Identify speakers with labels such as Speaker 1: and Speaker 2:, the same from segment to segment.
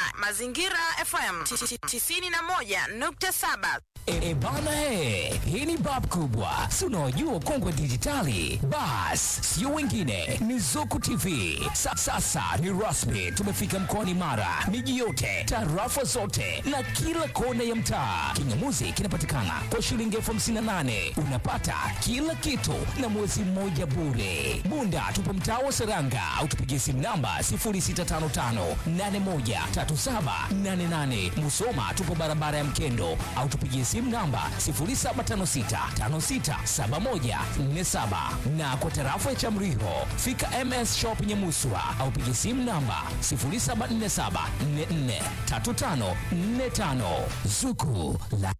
Speaker 1: Mazingira FM 91.7.
Speaker 2: E bana he, hii ni bab kubwa, si unaojua ukongwe dijitali. Bas, sio wengine, ni Zuku TV. Sa, sasa ni rasmi, tumefika mkoani Mara, miji yote, tarafa zote na kila kona ya mtaa. Kingamuzi kinapatikana kwa shilingi elfu hamsini na nane unapata kila kitu na mwezi mmoja bure. Bunda tupo mtaa wa Seranga au tupigie simu namba 0655813788. Musoma tupo barabara ya Mkendo au tupigie simu namba 0756567147 na kwa tarafa ya Chamriho fika MS Shop Nyamuswa au pigie simu namba 0747443545 Zuku la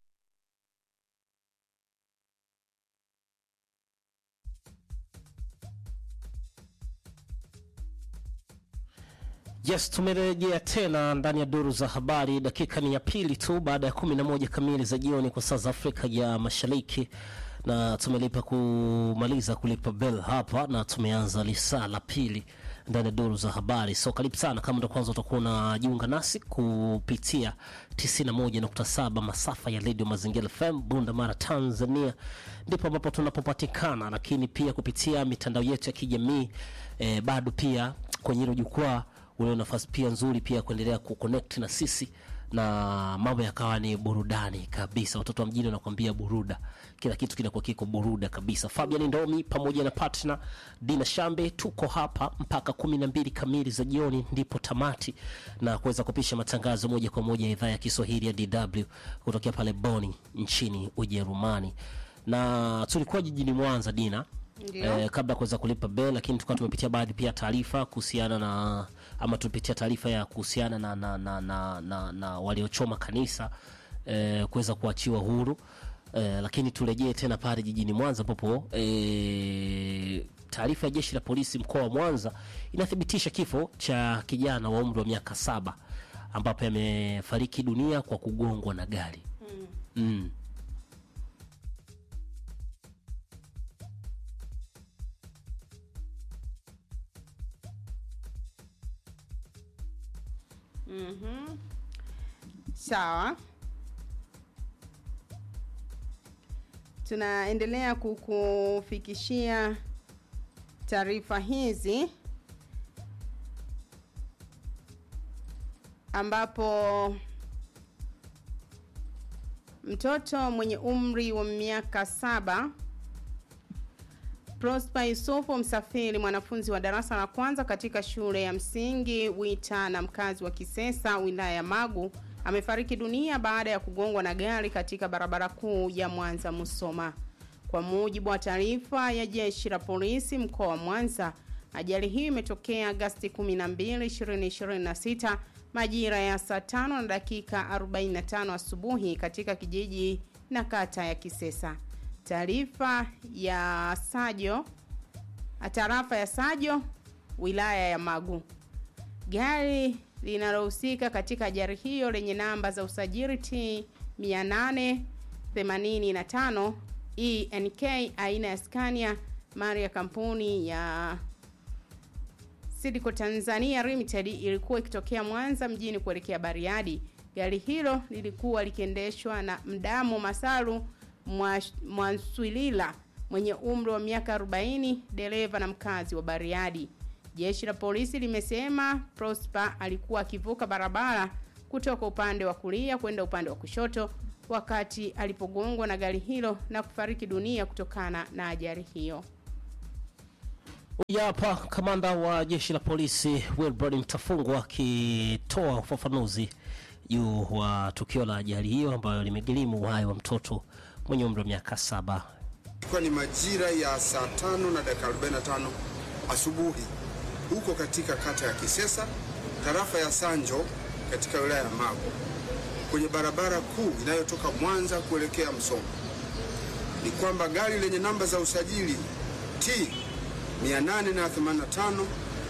Speaker 3: Yes, tumerejea tena ndani ya duru za habari. Dakika ni ya pili tu baada ya kumi na moja kamili za jioni kwa saa za Afrika ya Mashariki, na tumelipa kumaliza kulipa bell hapa na tumeanza lisaa la pili ndani ya duru za habari. So karibu sana, kama ndo kwanza utakuwa unajiunga nasi kupitia 91.7 masafa ya Radio Mazingira FM Bunda Mara, Tanzania, ndipo ambapo tunapopatikana, lakini pia kupitia mitandao yetu ya kijamii eh, bado pia kwenye hilo jukwaa una nafasi pia nzuri pia kuendelea kuconnect na sisi na mambo yakawa ni burudani kabisa. Watoto wa mjini wanakuambia buruda, kila kitu kinakuwa kiko buruda kabisa. Fabian Ndomi pamoja na partner Dina Shambe tuko hapa mpaka kumi na mbili kamili za jioni, ndipo tamati na kuweza kupisha matangazo moja kwa moja ya idhaa ya Kiswahili ya DW kutokea pale Boni nchini Ujerumani, na tulikuwa jijini Mwanza Dina eh, kabla ya kuweza kulipa bell, lakini tulikuwa tumepitia baadhi pia taarifa kuhusiana na ama tulipitia taarifa ya kuhusiana na, na, na, na, na, na waliochoma kanisa eh, kuweza kuachiwa huru eh, lakini turejee tena pale jijini Mwanza ambapo eh, taarifa ya jeshi la polisi mkoa wa Mwanza inathibitisha kifo cha kijana wa umri wa miaka saba ambapo amefariki dunia kwa kugongwa na gari mm.
Speaker 4: Sawa, tunaendelea kukufikishia taarifa hizi ambapo mtoto mwenye umri wa miaka saba Prosper Yusufu Msafiri, mwanafunzi wa darasa la kwanza katika shule ya msingi Wita na mkazi wa Kisesa, wilaya ya Magu, amefariki dunia baada ya kugongwa na gari katika barabara kuu ya Mwanza Musoma. Kwa mujibu wa taarifa ya jeshi la polisi mkoa wa Mwanza, ajali hiyo imetokea Agasti 12, 2026 majira ya saa tano na dakika 45 asubuhi katika kijiji na kata ya Kisesa. Taarifa ya Sajo, tarafa ya Sajo, wilaya ya Magu. Gari linalohusika katika ajali hiyo lenye namba za usajili T 885 ENK aina ya Scania mali ya kampuni ya Sidco Tanzania Limited ilikuwa ikitokea Mwanza mjini kuelekea Bariadi. Gari hilo lilikuwa likiendeshwa na Mdamu Masaru Mwanswilila mwenye umri wa miaka 40, dereva na mkazi wa Bariadi. Jeshi la polisi limesema Prosper alikuwa akivuka barabara kutoka upande wa kulia kwenda upande wa kushoto wakati alipogongwa na gari hilo na kufariki dunia kutokana na ajali hiyo.
Speaker 3: Huyu hapa kamanda wa jeshi la polisi Wilbrod Mtafungwa akitoa ufafanuzi juu wa tukio la ajali hiyo ambayo limegharimu uhai wa mtoto mwenye umri wa miaka saba.
Speaker 5: Ilikuwa ni majira ya saa tano na dakika 45 asubuhi huko katika kata ya Kisesa, tarafa ya Sanjo katika wilaya ya Magu, kwenye barabara kuu inayotoka Mwanza kuelekea Msoma. Ni kwamba gari lenye namba za usajili T 885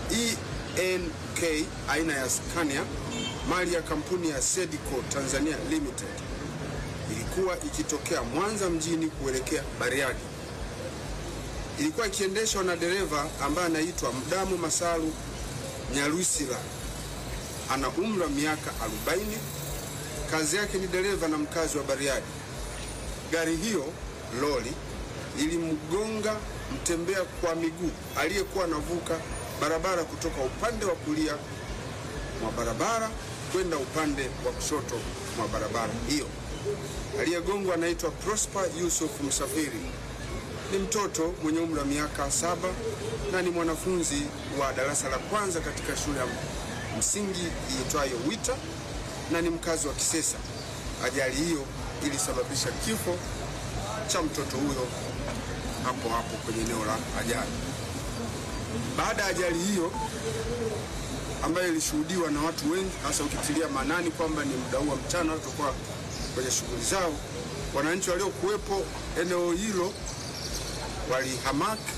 Speaker 5: ENK aina ya Scania mali ya kampuni ya Sedco Tanzania Limited ilikuwa ikitokea Mwanza mjini kuelekea Bariadi. Ilikuwa ikiendeshwa na dereva ambaye anaitwa Mdamu Masaru Nyarwisila ana umri wa miaka 40. Kazi yake ni dereva na mkazi wa Bariadi. Gari hiyo lori ilimgonga mtembea kwa miguu aliyekuwa anavuka barabara kutoka upande wa kulia mwa barabara kwenda upande wa kushoto mwa barabara hiyo. Aliyegongwa anaitwa Prosper Yusuf Msafiri, ni mtoto mwenye umri wa miaka saba na ni mwanafunzi wa darasa la kwanza katika shule ya msingi iitwayo Wita na ni mkazi wa Kisesa. Ajali hiyo ilisababisha kifo cha mtoto huyo hapo hapo kwenye eneo la ajali. Baada ya ajali hiyo ambayo ilishuhudiwa na watu wengi, hasa ukitilia maanani kwamba ni muda huu wa mchana watu kwa kwenye shughuli zao, wananchi waliokuwepo eneo hilo walihamaki,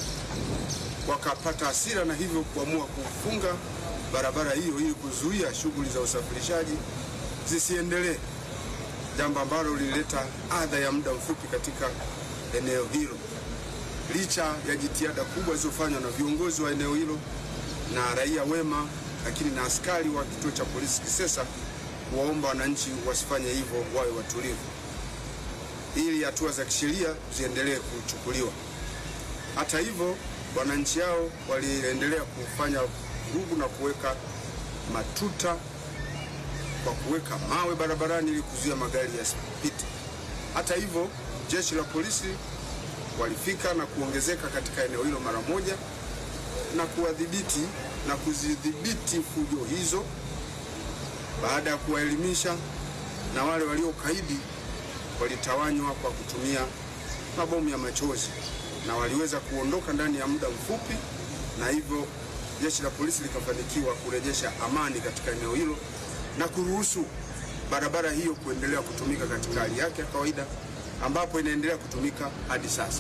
Speaker 5: wakapata hasira na hivyo kuamua kufunga barabara hiyo ili kuzuia shughuli za usafirishaji zisiendelee, jambo ambalo lilileta adha ya muda mfupi katika eneo hilo, licha ya jitihada kubwa zilizofanywa na viongozi wa eneo hilo na raia wema, lakini na askari wa kituo cha polisi Kisesa kuwaomba wananchi wasifanye hivyo, wawe watulivu ili hatua za kisheria ziendelee kuchukuliwa. Hata hivyo, wananchi hao waliendelea kufanya vurugu na kuweka matuta kwa kuweka mawe barabarani ili kuzuia magari yasipite. Hata hivyo, jeshi la polisi walifika na kuongezeka katika eneo hilo mara moja na kuwadhibiti na kuzidhibiti fujo hizo baada ya kuwaelimisha, na wale waliokaidi walitawanywa kwa kutumia mabomu ya machozi na waliweza kuondoka ndani ya muda mfupi, na hivyo jeshi la polisi likafanikiwa kurejesha amani katika eneo hilo na kuruhusu barabara hiyo kuendelea kutumika katika hali yake ya kawaida, ambapo inaendelea kutumika hadi sasa.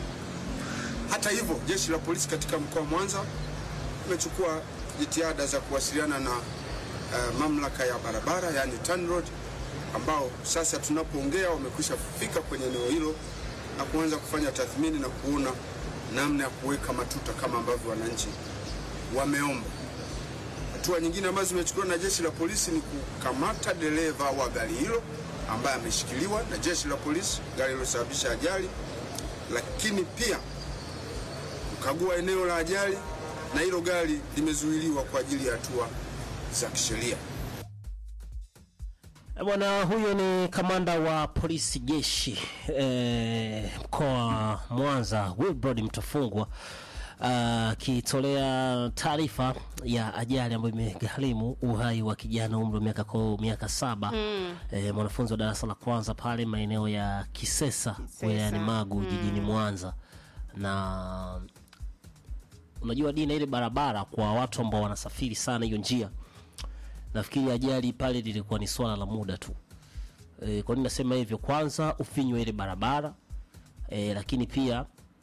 Speaker 5: Hata hivyo, jeshi la polisi katika mkoa wa Mwanza imechukua jitihada za kuwasiliana na uh, mamlaka ya barabara yani TANROADS ambao sasa tunapoongea wamekwisha fika kwenye eneo hilo na kuanza kufanya tathmini na kuona namna ya kuweka matuta kama ambavyo wananchi wameomba. Hatua nyingine ambazo zimechukuliwa na jeshi la polisi ni kukamata dereva wa gari hilo ambaye ameshikiliwa na jeshi la polisi, gari lilosababisha ajali, lakini pia kukagua eneo la ajali na hilo gari limezuiliwa kwa ajili ya hatua za kisheria.
Speaker 3: Bwana huyo ni kamanda wa polisi jeshi eh, mkoa wa Mwanza Wilbrod Mtafungwa akitolea taarifa ya ajali ambayo imegharimu uhai wa kijana umri wa miaka ko miaka saba eh, mwanafunzi wa darasa la kwanza pale maeneo ya Kisesa
Speaker 4: Kisesa.
Speaker 3: wilayani Magu jijini Mwanza na unajua dina ile barabara kwa watu ambao wanasafiri sana hiyo njia nafikiri ajali pale lilikuwa ni swala la muda tu e, kwa nini nasema hivyo kwanza ufinywa ile barabara e, lakini pia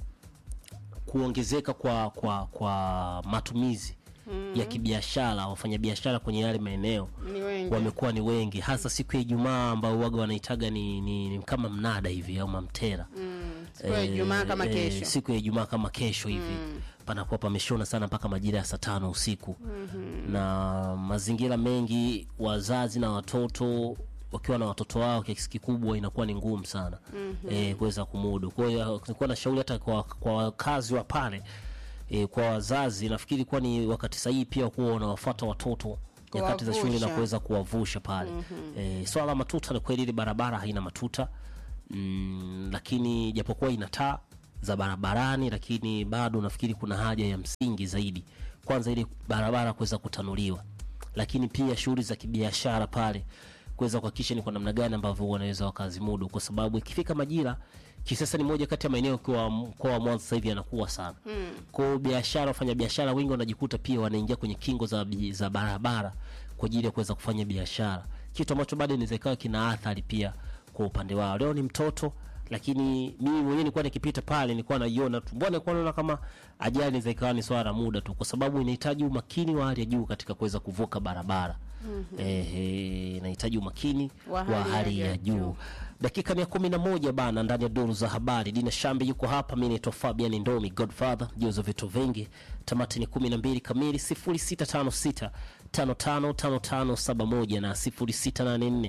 Speaker 3: kuongezeka kwa kwa kwa matumizi ya kibiashara wafanyabiashara kwenye yale maeneo
Speaker 4: Ni wengi.
Speaker 3: wamekuwa ni wengi hasa siku ya Ijumaa ambao waga wanaitaga ni, ni, ni kama mnada hivi au mamtera
Speaker 4: Siku ya Ijumaa kama
Speaker 3: Eh,
Speaker 4: kesho.
Speaker 3: siku ya Ijumaa kama kesho hivi panakuwa pameshona sana mpaka majira ya saa tano usiku na mazingira mengi, wazazi na watoto wakiwa na watoto wao kiasi kikubwa inakuwa ni ngumu sana eh, kuweza kumudu. Kwa hiyo nilikuwa na shauri hata kwa, kwa wakazi wa pale eh, kwa wazazi, nafikiri kuwa ni wakati sahihi pia kuwa wanawafuata watoto nyakati za shule na
Speaker 4: Kuwavusha.
Speaker 3: kuweza kuwavusha pale. Eh, swala la matuta ni kweli, ile barabara haina matuta mm, lakini japokuwa ina taa za barabarani, lakini bado nafikiri kuna haja ya msingi zaidi, kwanza ili barabara kuweza kutanuliwa, lakini pia shughuli za kibiashara pale kuweza kuhakikisha ni kwa namna gani ambavyo wanaweza wakazimudu, kwa sababu ikifika majira Kisesa ni moja kati ya maeneo kwa mkoa wa Mwanza sasa hivi yanakuwa sana. Kwa hiyo biashara, wafanya biashara wengi wanajikuta pia wanaingia kwenye kingo za, bi- za barabara kwa ajili ya kuweza kufanya biashara, kitu ambacho bado inaweza ikawa kina athari pia kwa upande wao. Leo ni mtoto, lakini mimi mwenyewe nilikuwa nikipita pale nilikuwa naiona tu, mbona nilikuwa naona kama ajali inaweza ikawa ni swala la muda tu, kwa sababu inahitaji umakini wa hali ya juu katika kuweza kuvuka barabara. Ehe, inahitaji umakini
Speaker 4: Wa
Speaker 3: wa
Speaker 4: hali ya
Speaker 3: hali ya
Speaker 4: juu.
Speaker 3: juu. Dakika ni ya kumi na moja bana, ndani ya duru za habari. Dina Shambi yuko hapa, mi naitwa Fabian Ndomi Godfather, juzo vitu vingi. Tamati ni kumi na mbili kamili, sifuri sita tano sita 555571 na 0684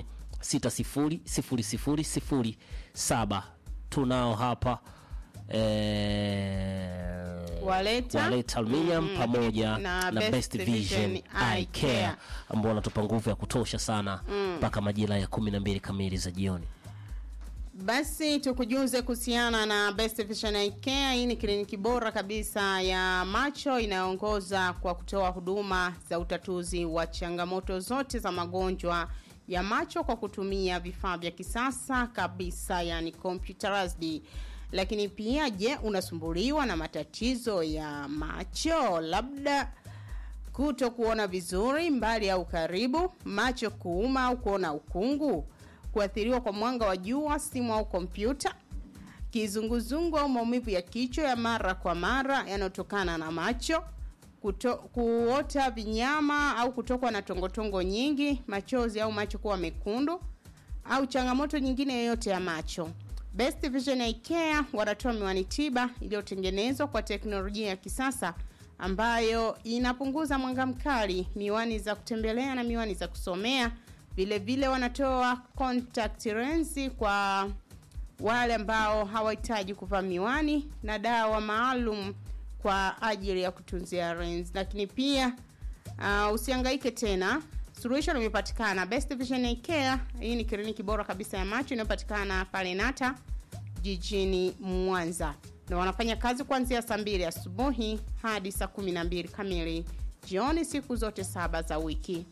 Speaker 3: 600007 tunao hapa eh,
Speaker 4: Waleta.
Speaker 3: Waleta Aluminium
Speaker 4: Mm.
Speaker 3: pamoja
Speaker 4: Na
Speaker 3: na,
Speaker 4: Best
Speaker 3: Best
Speaker 4: Vision
Speaker 3: Vision
Speaker 4: Eye
Speaker 3: Eye
Speaker 4: Care.
Speaker 3: Care ambao wanatupa nguvu ya kutosha sana mpaka majira ya kumi na mbili kamili za jioni.
Speaker 4: Basi tukujuze kuhusiana na Best Vision Eye Care. Hii ni kliniki bora kabisa ya macho inayoongoza kwa kutoa huduma za utatuzi wa changamoto zote za magonjwa ya macho kwa kutumia vifaa vya kisasa kabisa, yani computerized. Lakini pia, je, unasumbuliwa na matatizo ya macho labda kuto kuona vizuri mbali au karibu, macho kuuma au kuona ukungu, kuathiriwa kwa mwanga wa jua, simu au kompyuta, kizunguzungu au maumivu ya kichwa ya mara kwa mara yanayotokana na macho, kuto, kuota vinyama au kutokwa na tongotongo nyingi, machozi au macho kuwa mekundu au changamoto nyingine yoyote ya macho. Best Vision Eye Care wanatoa miwani tiba iliyotengenezwa kwa teknolojia ya kisasa ambayo inapunguza mwanga mkali, miwani za kutembelea na miwani za kusomea. Vile vile wanatoa contact lens kwa wale ambao hawahitaji kuvaa miwani na dawa maalum kwa ajili ya kutunzia lens. Lakini pia uh, usihangaike tena, suluhisho limepatikana. Best Vision Eye Care, hii ni kliniki bora kabisa ya macho inayopatikana pale Nata jijini Mwanza, na wanafanya kazi kuanzia saa mbili asubuhi hadi saa kumi na mbili kamili jioni siku zote saba za wiki.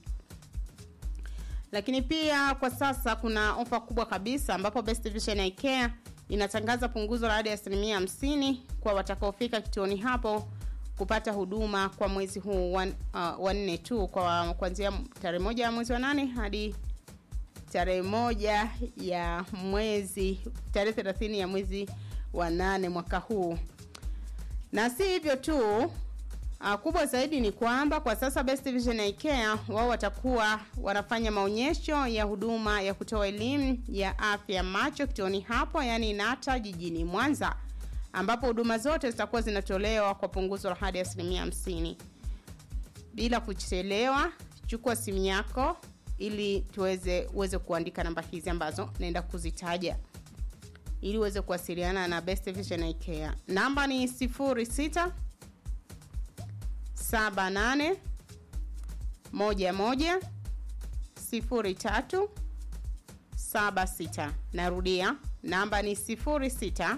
Speaker 4: Lakini pia kwa sasa kuna ofa kubwa kabisa ambapo Best Vision Eye Care inatangaza punguzo la hadi asilimia hamsini kwa watakaofika kituoni hapo kupata huduma kwa mwezi huu wa uh, wa nne tu kwa kuanzia tarehe moja ya mwezi wa nane hadi tarehe moja ya mwezi tarehe thelathini ya mwezi wa nane mwaka huu na si hivyo tu uh, kubwa zaidi ni kwamba kwa sasa Best Vision Eye Care wao watakuwa wanafanya maonyesho ya huduma ya kutoa elimu ya afya ya macho kituoni hapo yani Nata jijini Mwanza ambapo huduma zote zitakuwa zinatolewa kwa punguzo la hadi asilimia hamsini. Bila kuchelewa, chukua simu yako ili tuweze uweze kuandika namba hizi ambazo naenda kuzitaja ili uweze kuwasiliana na Best Vision Eye Care. Namba ni 06 78 11 03 76. Narudia, namba ni 06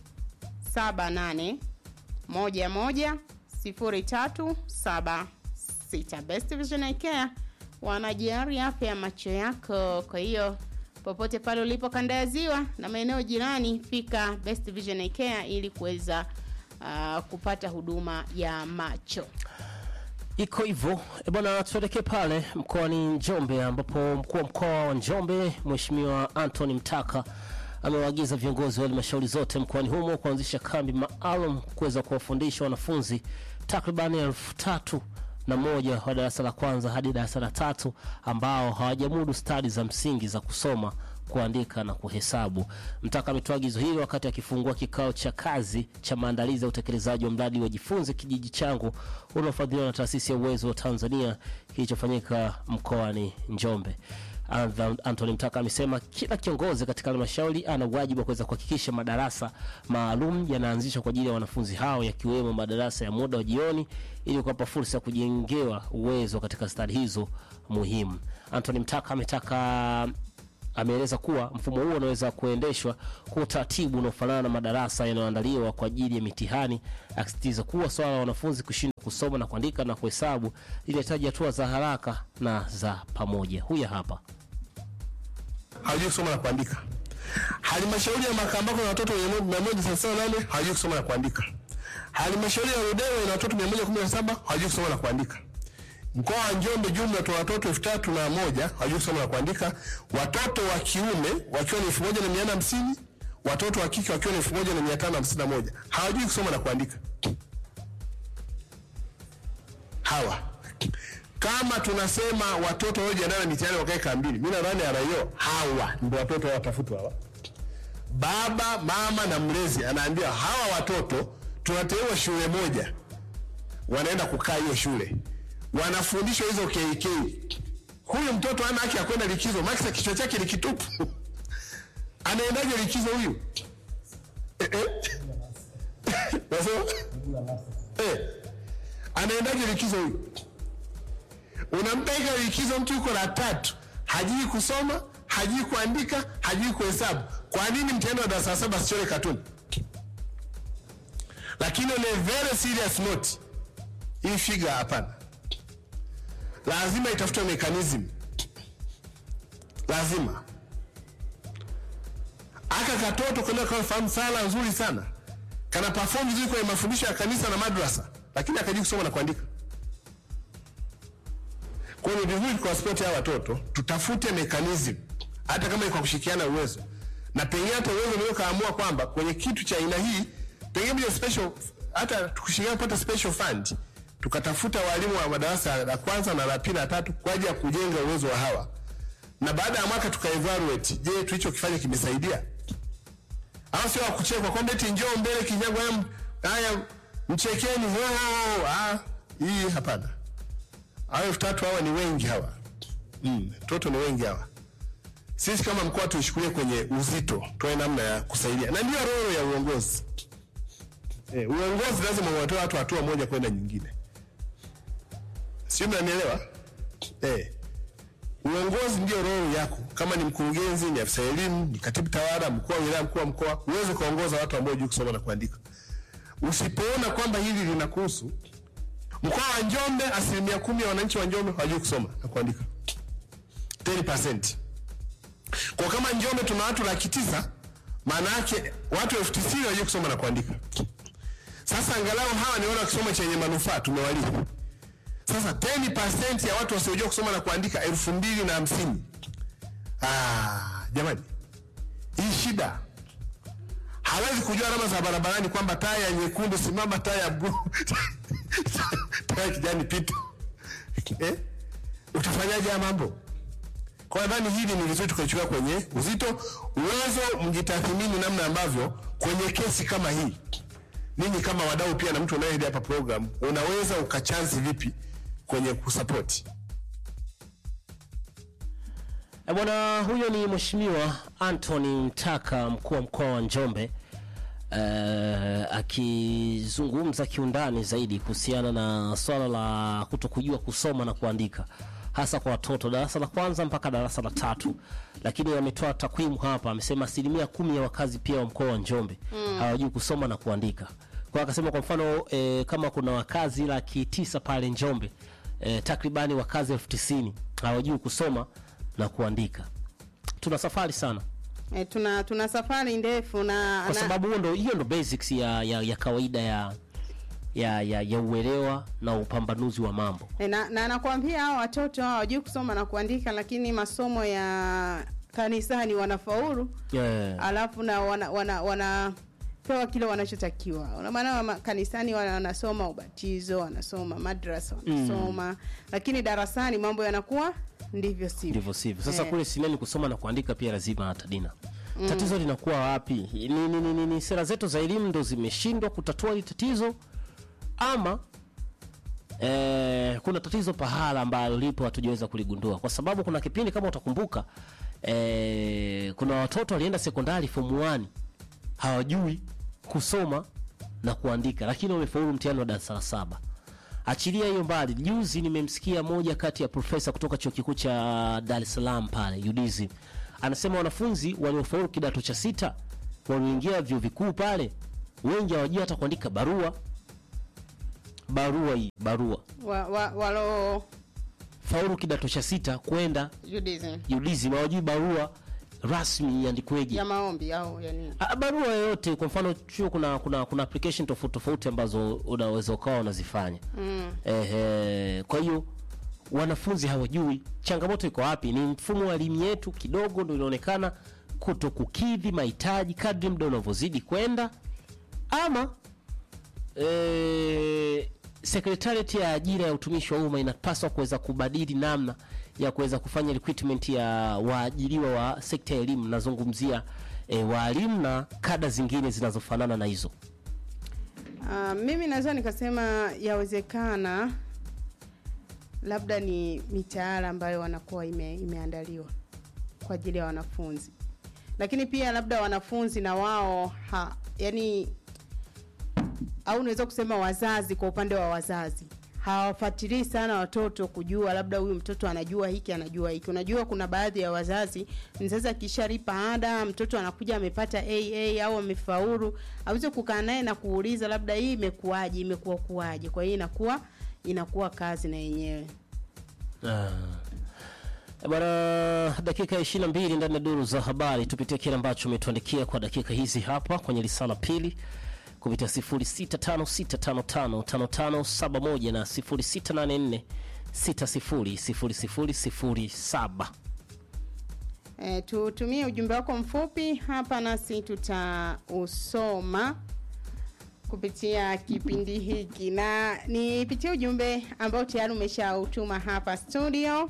Speaker 4: 78 11 03 76. Best Vision Eye Care wanajali afya ya macho yako. Kwa hiyo popote pale ulipo kanda ya ziwa na maeneo jirani, fika Best Vision Eye Care ili kuweza uh, kupata huduma ya macho.
Speaker 3: iko hivyo E bwana, tuelekee pale mkoani Njombe ambapo mkuu wa mkoa wa Njombe Mheshimiwa Anthony Mtaka amewaagiza viongozi wa halmashauri zote mkoani humo kuanzisha kambi maalum kuweza kuwafundisha wanafunzi takribani elfu tatu na moja wa darasa la kwanza hadi darasa la tatu ambao hawajamudu stadi za msingi za kusoma kuandika na kuhesabu. Mtaka ametoa agizo hili wakati akifungua kikao cha kazi cha maandalizi ya utekelezaji wa mradi wa Jifunze Kijiji Changu unaofadhiliwa na taasisi ya Uwezo wa Tanzania kilichofanyika mkoani Njombe. Antha- Anthony Mtaka amesema kila kiongozi katika halmashauri ana wajibu wa kuweza kuhakikisha madarasa maalum yanaanzishwa kwa ajili ya wanafunzi hao yakiwemo madarasa ya muda wa jioni ili kuwapa fursa ya kujengewa uwezo katika stadi hizo muhimu. Anthony Mtaka ametaka ameeleza kuwa mfumo huo unaweza kuendeshwa kwa utaratibu unaofanana na madarasa yanayoandaliwa kwa ajili ya mitihani, akisisitiza kuwa swala la wanafunzi kushindwa kusoma na kuandika na kuhesabu linahitaji hatua za haraka na za pamoja. Huya hapa.
Speaker 1: hawajui kusoma na kuandika. Halmashauri ya Makambako na watoto mia moja thelathini na nane hawajui kusoma na kuandika. Halmashauri ya Ludewa ina watoto mia moja kumi na saba hawajui kusoma na kuandika. Mkoa wa Njombe jumla tuna watoto elfu tatu na moja hawajui kusoma na kuandika. Watoto wa kiume wakiwa ni elfu moja na mia nane hamsini watoto wa kike wakiwa ni elfu moja na mia tano hamsini na moja hawajui kusoma na kuandika. Hawa kama tunasema watoto waliojiandaa na mitihani wakae kambini, mimi nadhani RIO hawa ndio watoto watafutwa hawa. Baba mama na mlezi anaambia hawa watoto tunateua shule moja, wanaenda kukaa hiyo shule, wanafundishwa hizo KK. Huyu mtoto ana haki ya kwenda likizo, maana kichwa chake ni kitupu. Anaendaje likizo huyu? Eh, eh. Nasema? Eh. Anaendaje likizo huyu? Unampeleka likizo mtu yuko la tatu, hajui kusoma, hajui kuandika, hajui kuhesabu. Kwa nini mtihani wa darasa la saba asichore katuni? Lakini on a very serious note, hii figa hapana, lazima itafutwe mechanism, lazima aka katoto kwenda kafahamu sala nzuri sana, kana perform vizuri kwenye mafundisho ya kanisa na madrasa, lakini akajui kusoma na kuandika. Kwa hiyo ni vizuri kwa sport ya watoto tutafute mechanism, hata kama ni kwa kushikiana uwezo, na pengine hata uwezo unaweza kaamua kwamba kwenye kitu cha aina hii pengine bila special, hata tukishirikiana kupata special fund, tukatafuta walimu wa madarasa la kwanza na la pili na tatu kwa ajili ya kujenga uwezo wa hawa, na baada ya mwaka tukaevaluate, je, tulichokifanya kimesaidia au sio? Wakuchekwa kwamba eti njoo mbele kinyago, haya, haya mchekeni, oh, ah, hii hapana. Hao elfu tatu hawa ni wengi hawa, mm, toto ni wengi hawa. Sisi kama mkoa tuishukulie kwenye uzito, tuwe namna ya kusaidia, na ndio roho ya uongozi. Eh, uongozi lazima uwatoe watu hatua moja kwenda nyingine, sio? Mnanielewa? Eh, uongozi ndio roho yako. Kama ni mkurugenzi, ni afisa elimu, ni katibu tawala, mkuu wa wilaya, mkuu wa mkoa, huwezi kuongoza watu ambao hujui kusoma na kuandika. Usipoona kwamba hili linakuhusu, mkoa wa Njombe, asilimia kumi ya wananchi wa Njombe hawajui kusoma na kuandika, 10%. Kwa kama Njombe tuna watu laki tisa, maana yake watu elfu tisini hawajui kusoma na kuandika. Sasa angalau hawa ni wale wakisoma chenye manufaa, tumewalipa. Sasa 10% ya watu wasiojua kusoma na kuandika elfu mbili na hamsini. Ah, jamani, hii shida hawezi kujua alama za barabarani kwamba taa ya nyekundu simama, taa ya bluu, taa ya kijani pita. Eh? Utafanyaje haya mambo? Kwa nadhani hili ni vizuri tukaichukua kwenye uzito, uwezo, mjitathmini namna ambavyo kwenye kesi kama hii ninyi kama wadau pia na mtu unayehead hapa program unaweza ukachansi vipi kwenye kusapoti.
Speaker 3: E bwana, huyo ni Mheshimiwa Anthony Mtaka, mkuu wa mkoa wa Njombe eh, akizungumza kiundani zaidi kuhusiana na swala la kutokujua kusoma na kuandika hasa kwa watoto darasa la kwanza mpaka darasa la tatu, lakini ametoa takwimu hapa, amesema asilimia kumi ya wakazi pia wa mkoa wa Njombe hawajui kusoma na kuandika. Kwa akasema kwa mfano e, kama kuna wakazi laki tisa pale Njombe e, takribani wakazi elfu tisini hawajui kusoma na kuandika. Tuna safari sana
Speaker 4: E, tuna tuna safari ndefu na,
Speaker 3: kwa
Speaker 4: na
Speaker 3: sababu huo ndo hiyo ndo basics ya, ya, ya kawaida ya ya, ya, ya uelewa na upambanuzi wa mambo.
Speaker 4: E, na, na nakwambia hao watoto hao hawajui kusoma na kuandika, lakini masomo ya kanisani wanafaulu,
Speaker 3: Yeah.
Speaker 4: alafu na wana, wana, wanapewa kile wanachotakiwa. Una maana wa- kanisani wana- wanasoma ubatizo, wanasoma madrasa, wanasoma lakini darasani mambo yanakuwa ndivyo sivyo.
Speaker 3: ndivyo sivyo. Sasa
Speaker 4: Eh.
Speaker 3: kule sineni kusoma na kuandika pia lazima hata dina tatizo linakuwa wapi? Ni, ni, ni, ni, ni sera zetu za elimu ndo zimeshindwa kutatua hili tatizo ama eh, kuna tatizo pahala ambalo lipo hatujaweza kuligundua, kwa sababu kuna kipindi kama utakumbuka eh, kuna watoto walienda sekondari form 1 hawajui kusoma na kuandika, lakini wamefaulu mtihani wa darasa la saba. Achilia hiyo mbali, juzi nimemsikia moja kati ya profesa kutoka chuo kikuu cha Dar es Salaam pale UDSM anasema wanafunzi waliofaulu kidato cha sita walioingia vyuo vikuu pale wengi hawajui hata kuandika barua. Barua hii barua,
Speaker 4: Wa, wa, walo
Speaker 3: faulu kidato cha sita kwenda
Speaker 4: Judaism
Speaker 3: UDSM hawajui barua rasmi iandikweje.
Speaker 4: ya maombi au ya nini?
Speaker 3: Ah, barua yoyote kwa mfano chuo kuna kuna kuna application tofauti tofauti ambazo unaweza ukawa unazifanya mm. Ehe, kwa hiyo wanafunzi hawajui changamoto iko wapi ni mfumo wa elimu yetu kidogo ndio inaonekana kuto kukidhi mahitaji kadri muda unavyozidi kwenda ama e, sekretariat ya ajira ya utumishi wa umma inapaswa kuweza kubadili namna ya kuweza kufanya recruitment ya waajiriwa wa sekta ya elimu nazungumzia e, waalimu na kada zingine zinazofanana na hizo
Speaker 4: Uh, mimi naweza nikasema yawezekana labda ni mitaala ambayo wanakuwa ime, imeandaliwa kwa ajili ya wanafunzi, lakini pia labda wanafunzi na wao ha, yani au unaweza kusema wazazi, kwa upande wa wazazi hawafuatilii sana watoto kujua labda huyu mtoto anajua hiki anajua hiki. Unajua, kuna baadhi ya wazazi, mzazi akishalipa ada, mtoto anakuja amepata AA au amefaulu, aweze kukaa naye na kuuliza labda hii imekuwaje, imekuwa kuwaje. Kwa hiyo inakuwa inakuwa kazi na yenyewe.
Speaker 3: Ah. Eh, Bwana, dakika ya 22 ndani ya duru za habari, tupitie kile ambacho umetuandikia kwa dakika hizi hapa kwenye lisala pili kupitia 0656555571 na 0684600007.
Speaker 4: E, tutumie ujumbe wako mfupi hapa nasi tutausoma kupitia kipindi hiki, na nipitie ujumbe ambao tayari umeshautuma hapa studio.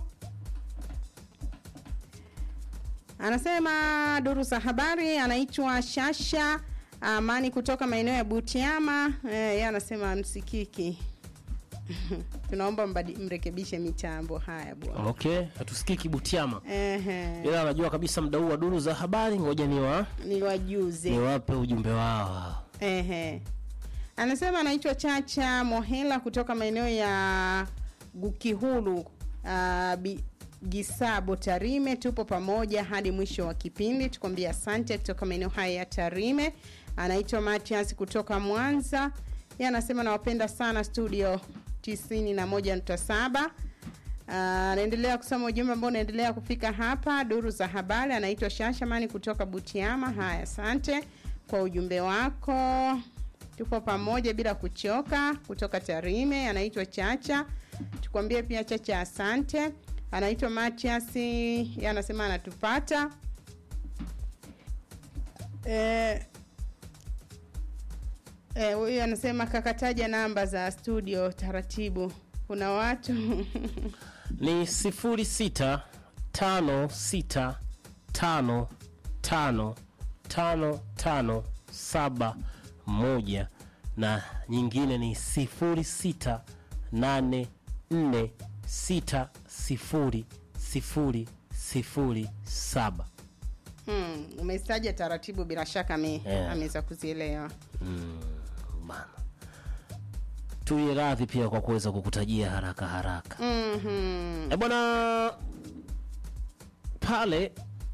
Speaker 4: Anasema duru za habari, anaitwa Shasha Amani kutoka maeneo ya Butiama. Eh, yeye anasema msikiki. Tunaomba mbadi- mrekebishe mitambo haya bwana.
Speaker 3: Okay, hatusikii kibutiama.
Speaker 4: Ehe,
Speaker 3: Ila anajua kabisa mda huu wa duru za habari, ngoja niwa
Speaker 4: niwajuze.
Speaker 3: niwape ujumbe wao.
Speaker 4: Ehe. Anasema anaitwa Chacha Mohela kutoka maeneo ya Gukihulu uh, bi, Gisabo Tarime. Tupo pamoja hadi mwisho wa kipindi, tukwambia asante. Kutoka maeneo haya ya Tarime anaitwa Matias kutoka Mwanza. Yeye anasema nawapenda sana studio 91.7. Ah, anaendelea kusoma ujumbe ambao unaendelea kufika hapa duru za habari. Anaitwa Shashamani kutoka Butiama. Haya, asante kwa ujumbe wako, tupo pamoja bila kuchoka. Kutoka Tarime anaitwa Chacha, tukwambie pia Chacha asante. Anaitwa Matias, yeye anasema anatupata eh, Eh, huyu anasema kakataja namba za studio taratibu. Kuna watu
Speaker 3: ni sifuri sita tano sita tano tano tano tano saba moja na nyingine ni sifuri sita nane nne sita sifuri sifuri sifuri saba
Speaker 4: hmm, umestaja taratibu, bila shaka ame,
Speaker 3: Yeah.
Speaker 4: ameweza kuzielewa.
Speaker 3: bana tuye radhi pia kwa kuweza kukutajia haraka haraka
Speaker 4: Mhm.
Speaker 3: E bwana, pale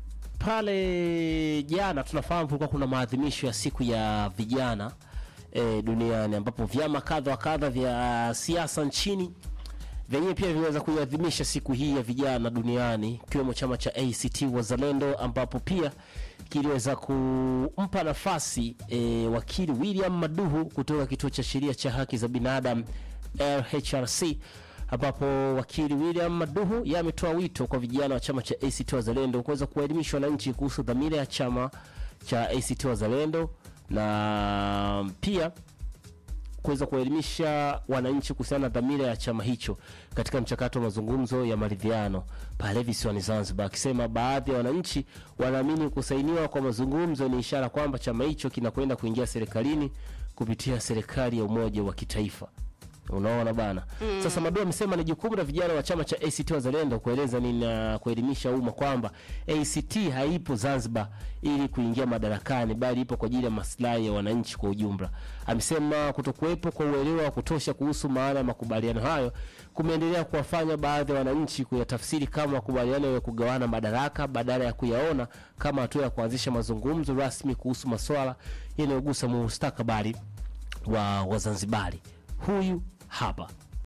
Speaker 3: pale jana tunafahamu kulikuwa kuna maadhimisho ya siku ya vijana e, duniani ambapo vyama kadha wa kadha vya siasa nchini vyenyewe pia vimeweza kuiadhimisha siku hii ya vijana duniani ikiwemo chama cha ACT Wazalendo ambapo pia kiliweza kumpa nafasi e, wakili William Maduhu kutoka kituo cha sheria cha haki za binadamu LHRC ambapo wakili William Maduhu yeye ametoa wito kwa vijana wa chama cha ACT Wazalendo kuweza kuwaelimisha wananchi kuhusu dhamira ya chama cha ACT Wazalendo na pia kuweza kuwaelimisha wananchi kuhusiana na dhamira ya chama hicho katika mchakato wa mazungumzo ya maridhiano pale visiwani Zanzibar, akisema baadhi ya wananchi wanaamini kusainiwa kwa mazungumzo ni ishara kwamba chama hicho kinakwenda kuingia serikalini kupitia serikali ya umoja wa kitaifa. Unaona bana. Sasa Madu amesema ni jukumu la vijana wa chama cha ACT Wazalendo kueleza nini na kuelimisha umma kwamba ACT haipo Zanzibar ili kuingia madarakani, bali ipo kwa ajili ya maslahi ya wananchi kwa ujumla. Amesema kutokuwepo kwa uelewa wa kutosha kuhusu maana ya makubaliano hayo kumeendelea kuwafanya baadhi ya wananchi kuyatafsiri kama makubaliano ya kugawana madaraka badala ya kuyaona kama hatua ya kuanzisha mazungumzo rasmi kuhusu masuala yanayogusa mustakabali wa Wazanzibari. Huyu hapa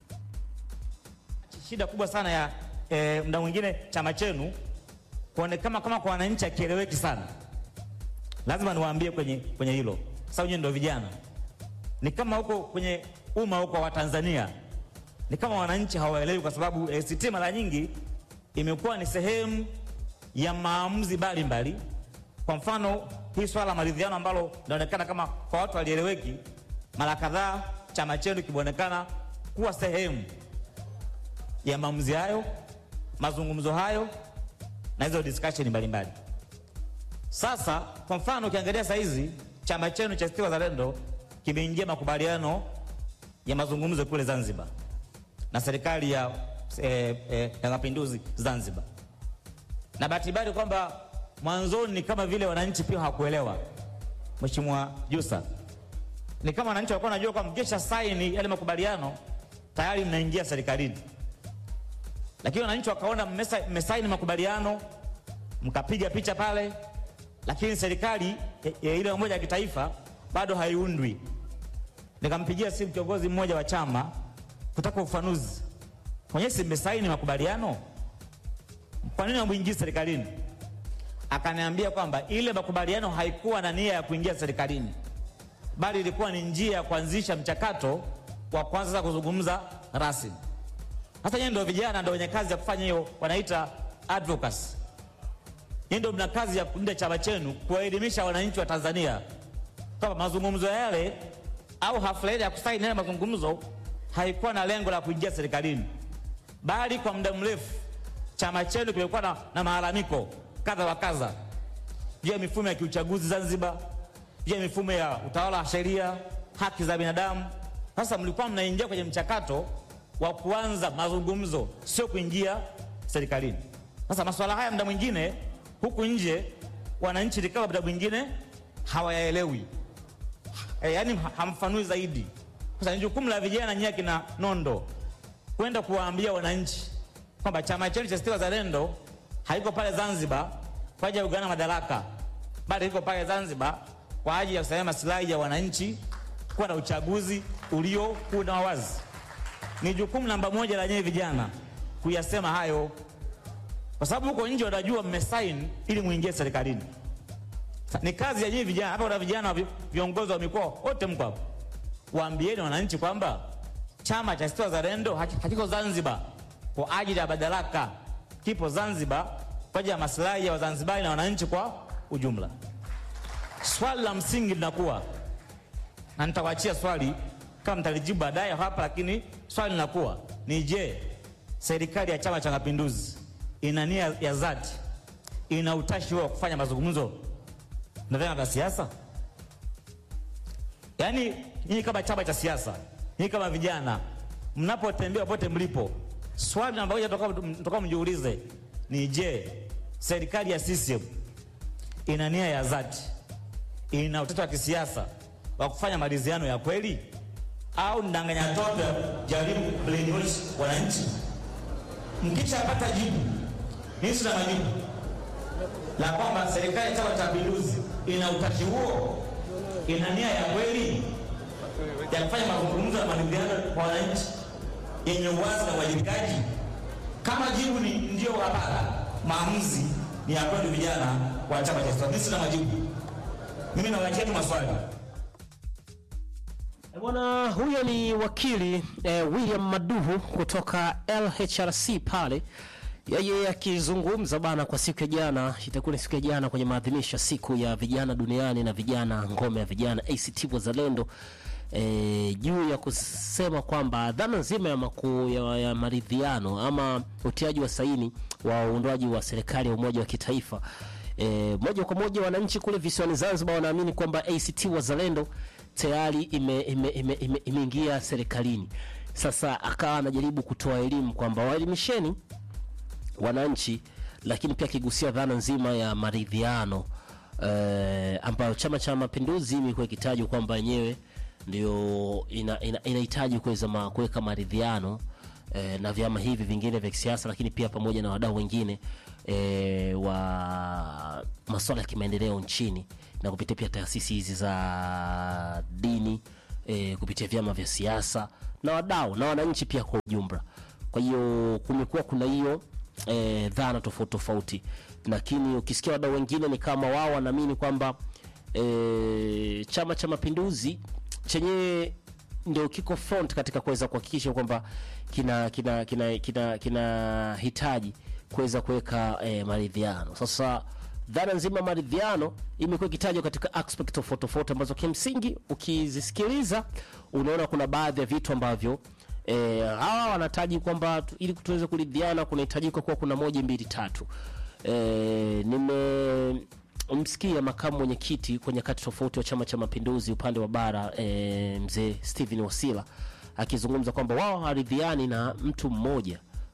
Speaker 6: shida kubwa sana ya e, mda mwingine chama chenu kuonekana kama kwa wananchi akieleweki sana. Lazima niwaambie kwenye kwenye hilo, sasa wenyewe ndio vijana, ni kama huko kwenye umma huko wa Tanzania, ni kama wananchi hawaelewi, kwa sababu ACT mara nyingi imekuwa ni sehemu ya maamuzi mbalimbali. Kwa mfano hii swala la maridhiano ambalo linaonekana kama kwa watu walieleweki, mara kadhaa chama chenu kimeonekana kuwa sehemu ya maamuzi hayo, mazungumzo hayo na hizo discussion mbalimbali. Sasa kwa mfano ukiangalia saa hizi chama chenu cha ACT Wazalendo kimeingia makubaliano ya mazungumzo kule Zanzibar na serikali ya eh, eh, ya mapinduzi Zanzibar. Na bahati mbaya ni kwamba mwanzoni ni kama vile wananchi pia hawakuelewa, Mheshimiwa Jusa, ni kama wananchi walikuwa wanajua kwamba mkisha saini yale makubaliano tayari mnaingia serikalini, lakini wananchi wakaona mmesa- mmesaini makubaliano mkapiga picha pale, lakini serikali ya- ya ile umoja wa kitaifa bado haiundwi. Nikampigia simu kiongozi mmoja wa chama kutaka ufanuzi, mwenyewe si mmesaini makubaliano, kwa nini hamuingii serikalini? Akaniambia kwamba ile makubaliano haikuwa na nia ya kuingia serikalini, bali ilikuwa ni njia ya kuanzisha mchakato wa kwanza sasa kuzungumza rasmi. Sasa nyinyi ndio vijana, ndio wenye kazi ya kufanya hiyo, wanaita advocacy. Nyinyi ndio mna kazi ya kulinda chama chenu, kuwaelimisha wananchi wa Tanzania kwamba mazungumzo yale au hafla ile ya kusaini yale mazungumzo haikuwa na lengo la kuingia serikalini, bali kwa muda mrefu chama chenu kimekuwa na, na malalamiko kadha wa kadha juu ya mifumo ya kiuchaguzi Zanzibar, juu ya mifumo ya utawala wa sheria, haki za binadamu. Sasa mlikuwa mnaingia kwenye mchakato wa kuanza mazungumzo, sio kuingia serikalini. Sasa masuala haya muda mwingine huku nje wananchi ni kama muda mwingine hawayaelewi e, yani hamfanui zaidi. Sasa ni jukumu la vijana nyie kina Nondo kwenda kuwaambia wananchi kwamba chama chenu cha ACT Wazalendo haiko pale Zanzibar kwa ajili ya kugawana madaraka, bali iko pale Zanzibar kwa ajili ya kusimamia maslahi ya wananchi, kuwa na uchaguzi ulio kuna wazi. Ni jukumu namba moja la nyie vijana kuyasema hayo, kwa sababu huko nje wanajua mmesaini ili muingie serikalini. Sa- Ni kazi ya nyie vijana hapa, kuna vijana vi- viongozi wa mikoa wote mko hapa, waambieni wananchi kwamba chama cha ACT Wazalendo haki- hakiko Zanzibar kwa ajili ya madaraka, kipo Zanzibar kwa ajili ya maslahi ya Wazanzibari na wananchi kwa ujumla. Swali la msingi linakuwa na nitawaachia swali kama mtalijibu baadaye hapa, lakini swali linakuwa ni je, serikali ya Chama cha Mapinduzi ina nia ya dhati, ina utashi wa kufanya mazungumzo na vyama vya siasa? Yaani nyinyi kama chama cha siasa, nyinyi kama vijana, mnapotembea popote mlipo, swali namba moja mtoka mjiulize ni je, serikali ya CCM ina nia ya dhati, ina utata wa kisiasa wa kufanya maridhiano ya kweli, au ndanganya tope jaribu kulenyoshi wananchi? Mkishapata jibu, mimi sina majibu la kwamba serikali ya Chama cha Mapinduzi ina utashi huo, ina nia ya kweli ya kufanya mazungumzo na maridhiano kwa wananchi yenye uwazi na uwajibikaji. Kama jibu ni ndio, hapana, maamuzi ni ya kwenu vijana wa chama cha ACT. Mimi sina majibu, mimi nawaachia tu maswali.
Speaker 3: Eh, Bwana huyo ni wakili eh, William Maduhu kutoka LHRC pale, yeye akizungumza bana kwa siku ya jana, itakuwa ni siku ya jana kwenye maadhimisho ya siku ya vijana duniani na vijana ngome ya vijana ACT Wazalendo eh, juu ya kusema kwamba dhana nzima ya, maku, ya, ya maridhiano ama utiaji wa saini wa uundwaji wa serikali ya umoja wa kitaifa E, moja kwa moja wananchi kule visiwani Zanzibar wanaamini kwamba ACT Wazalendo tayari imeingia ime, ime, ime, imeingia serikalini. Sasa akawa anajaribu kutoa elimu kwamba waelimisheni wananchi, lakini pia akigusia dhana nzima ya maridhiano eh, ambayo Chama cha Mapinduzi imekuwa ikitajwa kwamba yenyewe ndio ina- ina- inahitaji kuweza ma- kuweka maridhiano eh, na vyama hivi vingine vya kisiasa, lakini pia pamoja na wadau wengine eh, wa masuala ya kimaendeleo nchini na kupitia pia taasisi hizi za dini eh, kupitia vyama vya siasa na wadau na wananchi pia kwa ujumla. Kwa hiyo kumekuwa kuna hiyo eh, dhana tofauti tofauti, lakini ukisikia wadau wengine ni kama wao wanaamini kwamba eh, Chama cha Mapinduzi chenyewe ndio kiko front katika kuweza kuhakikisha kwamba kina kina kina kina kinahitaji kuweza kuweka eh, maridhiano. Sasa dhana nzima ya maridhiano imekuwa ikitajwa katika aspect tofauti tofauti ambazo kimsingi ukizisikiliza unaona kuna baadhi ya vitu ambavyo eh, hawa wanataji kwamba tu- ili tuweze kuridhiana kunahitajika kuwa kuna moja mbili tatu. Eh, nimemsikia makamu mwenyekiti kwa nyakati tofauti wa Chama cha Mapinduzi upande wa bara eh, mzee Steven Wasila akizungumza kwamba wao hawaridhiani na mtu mmoja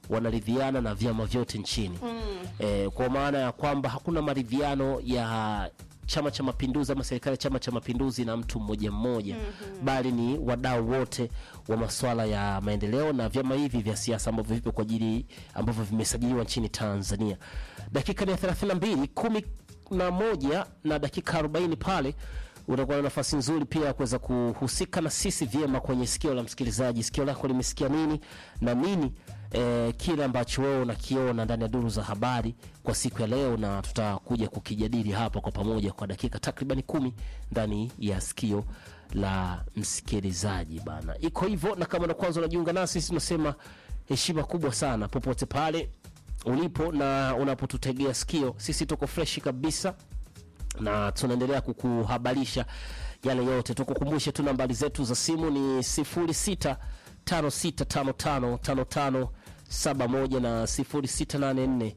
Speaker 3: wanaridhiana na vyama vyote nchini e, kwa maana ya kwamba hakuna maridhiano ya Chama cha Mapinduzi ama serikali ya Chama cha Mapinduzi na mtu mmoja mmoja bali ni wadau wote wa masuala ya maendeleo na vyama hivi vya siasa ambavyo vipo kwa ajili ambavyo vimesajiliwa nchini Tanzania. Dakika ni ya 32 kumi na moja na dakika 40 pale utakuwa na nafasi nzuri pia ya kuweza kuhusika na sisi vyema kwenye sikio la msikilizaji. Sikio lako limesikia nini na nini eh, kile ambacho wewe unakiona ndani ya duru za habari kwa siku ya leo, na tutakuja kukijadili hapa kwa pamoja kwa dakika takribani kumi ndani ya sikio la msikilizaji bana. Iko hivyo, na kama na kwanza unajiunga nasi, sisi tunasema heshima kubwa sana popote pale ulipo na unapotutegea sikio, sisi tuko freshi kabisa na tunaendelea kukuhabarisha yale yote. Tukukumbushe tu nambari zetu za simu ni 06 56555571 na 0684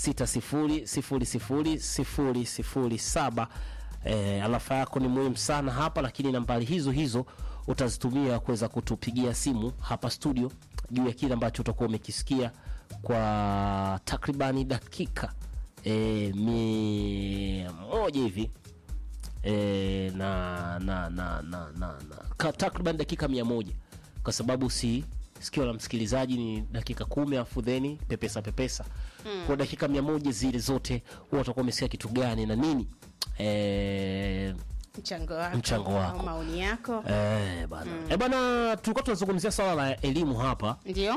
Speaker 3: 600007. Eh, alafa yako ni muhimu sana hapa, lakini nambari hizo hizo utazitumia kuweza kutupigia simu hapa studio juu ya kile ambacho utakuwa umekisikia kwa takribani dakika e, mia moja hivi e, na, na, na, na, na, na ka- takriban dakika mia moja kwa sababu si sikio la msikilizaji ni dakika kumi afu theni pepesa pepesa kwa dakika mia moja zile zote huwa utakuwa umesikia kitu gani na nini e,
Speaker 4: mchango wako,
Speaker 3: Mchango wako.
Speaker 4: au maoni yako
Speaker 3: e, bana e, bana tulikuwa tunazungumzia swala la elimu hapa
Speaker 4: ndio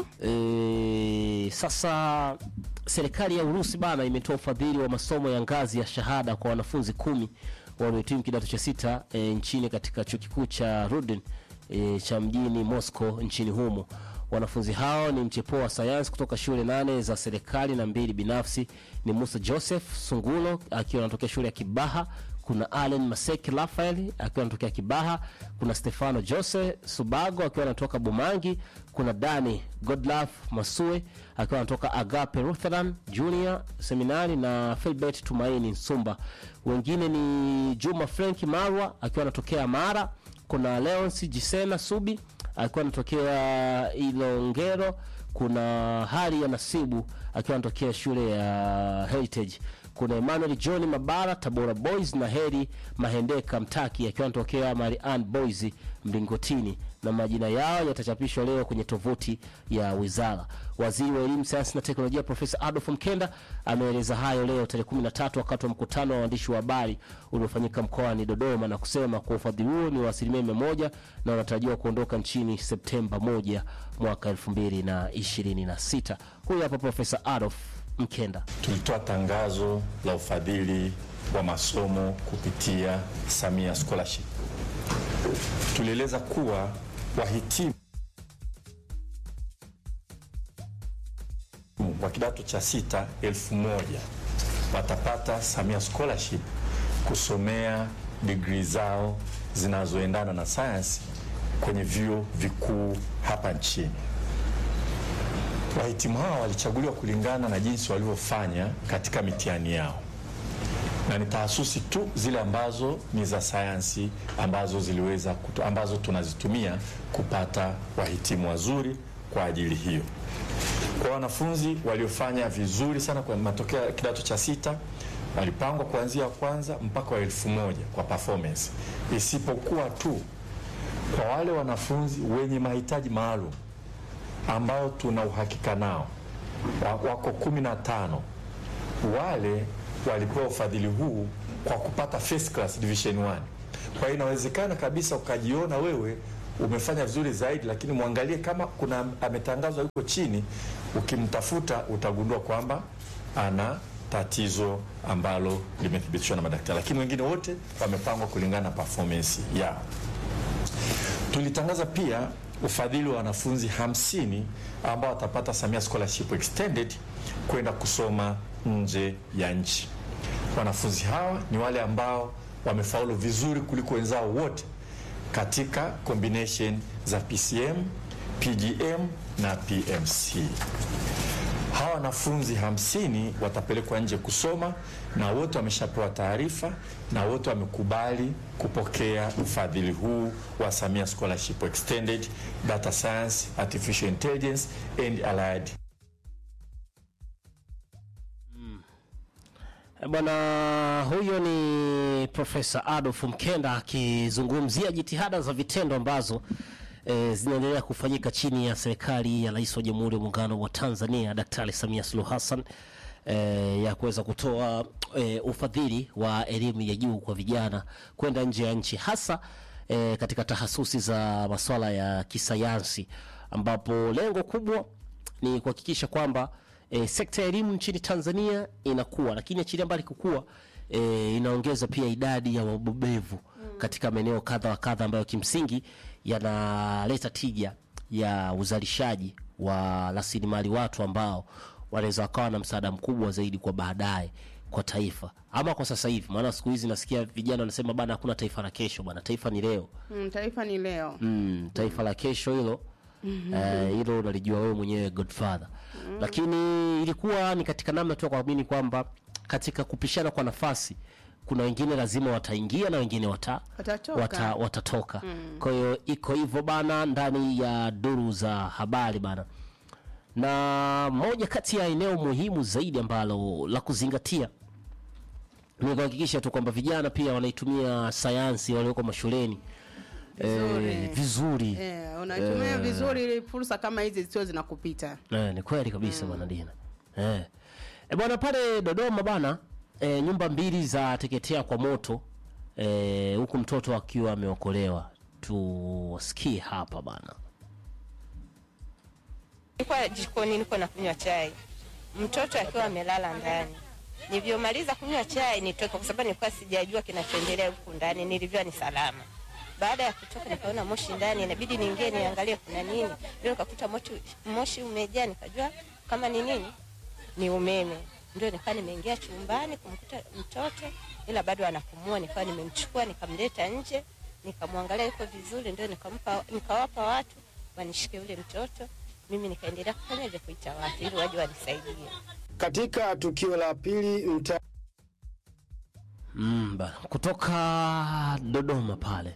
Speaker 3: E, sasa serikali ya Urusi bana imetoa ufadhili wa masomo ya ngazi ya shahada kwa wanafunzi kumi waliohitimu kidato cha sita e, nchini katika chuo kikuu cha Rudin e, cha mjini Moscow nchini humo. Wanafunzi hao ni mchepuo wa sayansi kutoka shule nane za serikali na mbili binafsi. Ni Musa Joseph Sungulo akiwa anatokea shule ya Kibaha kuna Allen Maseki Rafael akiwa anatokea Kibaha, kuna Stefano Jose Subago akiwa anatoka Bumangi, kuna Dani Godlove Masue akiwa anatoka Agape Lutheran Junior Seminari na Filbert Tumaini Nsumba. Wengine ni Juma Frank Marwa akiwa anatokea Mara, kuna Leonsi Jisena Subi akiwa anatokea Ilongero, kuna Hari ya Nasibu akiwa anatokea shule ya Heritage kuna Emmanuel John Mabara Tabora Boys na Heri Mahendeka Mtaki akiwa anatokea Marian Boys Mlingotini, na majina yao yatachapishwa leo kwenye tovuti ya wizara. Waziri wa Elimu, Sayansi na Teknolojia Profesa Adolf Mkenda ameeleza hayo leo tarehe 13 wakati wa mkutano wa waandishi wa habari uliofanyika mkoani Dodoma na kusema kuwa ufadhili huo ni wa asilimia mia moja na wanatarajiwa kuondoka nchini Septemba 1 mwaka 2026. Huyu hapa Profesa Adolf Mkenda.
Speaker 7: tulitoa tangazo la ufadhili wa masomo kupitia Samia Scholarship. Tulieleza kuwa wahitimu wa kidato cha sita elfu moja watapata Samia Scholarship kusomea digrii zao zinazoendana na sayansi kwenye vyuo vikuu hapa nchini. Wahitimu hawa walichaguliwa kulingana na jinsi walivyofanya katika mitihani yao, na ni tahasusi tu zile ambazo ni za sayansi ambazo ziliweza kutu, ambazo tunazitumia kupata wahitimu wazuri kwa ajili hiyo. Kwa wanafunzi waliofanya vizuri sana kwa matokeo ya kidato cha sita walipangwa kuanzia wa kwanza mpaka wa elfu moja kwa performance, isipokuwa tu kwa wale wanafunzi wenye mahitaji maalum ambao tuna uhakika nao wa- wako kumi na tano wale walipewa ufadhili huu kwa kupata first class division 1 kwa hiyo inawezekana kabisa ukajiona wewe umefanya vizuri zaidi lakini mwangalie kama kuna ametangazwa yuko chini ukimtafuta utagundua kwamba ana tatizo ambalo limethibitishwa na madaktari lakini wengine wote wamepangwa kulingana na performance yao tulitangaza pia ufadhili wa wanafunzi 50 ambao watapata Samia Scholarship Extended kwenda kusoma nje ya nchi. Wanafunzi hawa ni wale ambao wamefaulu vizuri kuliko wenzao wote katika combination za PCM, PGM na PMC. Hawa wanafunzi hamsini watapelekwa nje kusoma na wote wameshapewa taarifa na wote wamekubali kupokea ufadhili huu wa Samia Scholarship Extended Data Science, Artificial Intelligence and Allied
Speaker 3: Bwana huyo ni Profesa Adolf Mkenda akizungumzia jitihada za vitendo ambazo e, zinaendelea kufanyika chini ya serikali ya Rais wa Jamhuri ya Muungano wa Tanzania Daktari Samia Suluhu Hassan e, ya kuweza kutoa e, ufadhili wa elimu ya juu kwa vijana kwenda nje ya nchi hasa e, katika tahasusi za masuala ya kisayansi ambapo lengo kubwa ni kuhakikisha kwamba e, sekta ya elimu nchini Tanzania inakuwa, lakini achilia mbali kukua e, inaongeza pia idadi ya wabobevu katika maeneo kadha wa kadha ambayo kimsingi yanaleta tija ya uzalishaji wa rasilimali watu ambao wanaweza wakawa na msaada mkubwa zaidi kwa baadaye kwa taifa ama kwa sasa hivi, maana siku hizi nasikia vijana wanasema bana, hakuna taifa la kesho bana, taifa ni leo.
Speaker 4: Mm, taifa ni leo.
Speaker 3: Mm, taifa la kesho hilo eh, hilo unalijua wewe mwenyewe Godfather. Lakini ilikuwa ni katika namna tu ya kuamini kwamba katika kupishana kwa nafasi kuna wengine lazima wataingia na wengine wata,
Speaker 4: Watatoka.
Speaker 3: wata, watatoka. Kwa hiyo iko hivyo bana ndani ya duru za habari bana, na moja kati ya eneo muhimu zaidi ambalo la kuzingatia ni kuhakikisha tu kwamba vijana pia wanaitumia sayansi walioko mashuleni
Speaker 4: Vizuri.
Speaker 3: eh, vizuri.
Speaker 4: Eh, unatumia vizuri ili fursa kama hizi zisio zinakupita.
Speaker 3: Eh, ni kweli kabisa bwana Dina. Eh. E bwana pale Dodoma bana e, nyumba mbili za teketea kwa moto e, huku mtoto akiwa ameokolewa. Tusikie hapa bana.
Speaker 8: Nilikuwa jikoni niko nakunywa chai, mtoto akiwa amelala ndani. Nilivyomaliza kunywa chai nitoka, kwa sababu nilikuwa sijajua kinachoendelea huku ndani. Nilivyoa ni salama. Baada ya kutoka, nikaona moshi ndani, inabidi niingie niangalie kuna nini. Ndio nikakuta moshi, moshi umejaa, nikajua kama ni nini, ni umeme. Ndio nikawa nimeingia chumbani kumkuta mtoto, ila bado anapumua. Nikawa nimemchukua nikamleta nje, nikamwangalia yuko vizuri, ndio nikampa, nikawapa watu wanishike yule mtoto mimi nikaendelea kufanya hivyo, kuita watu ili waje wanisaidie.
Speaker 9: Katika tukio la pili mta
Speaker 3: Mm, bana. Kutoka Dodoma pale.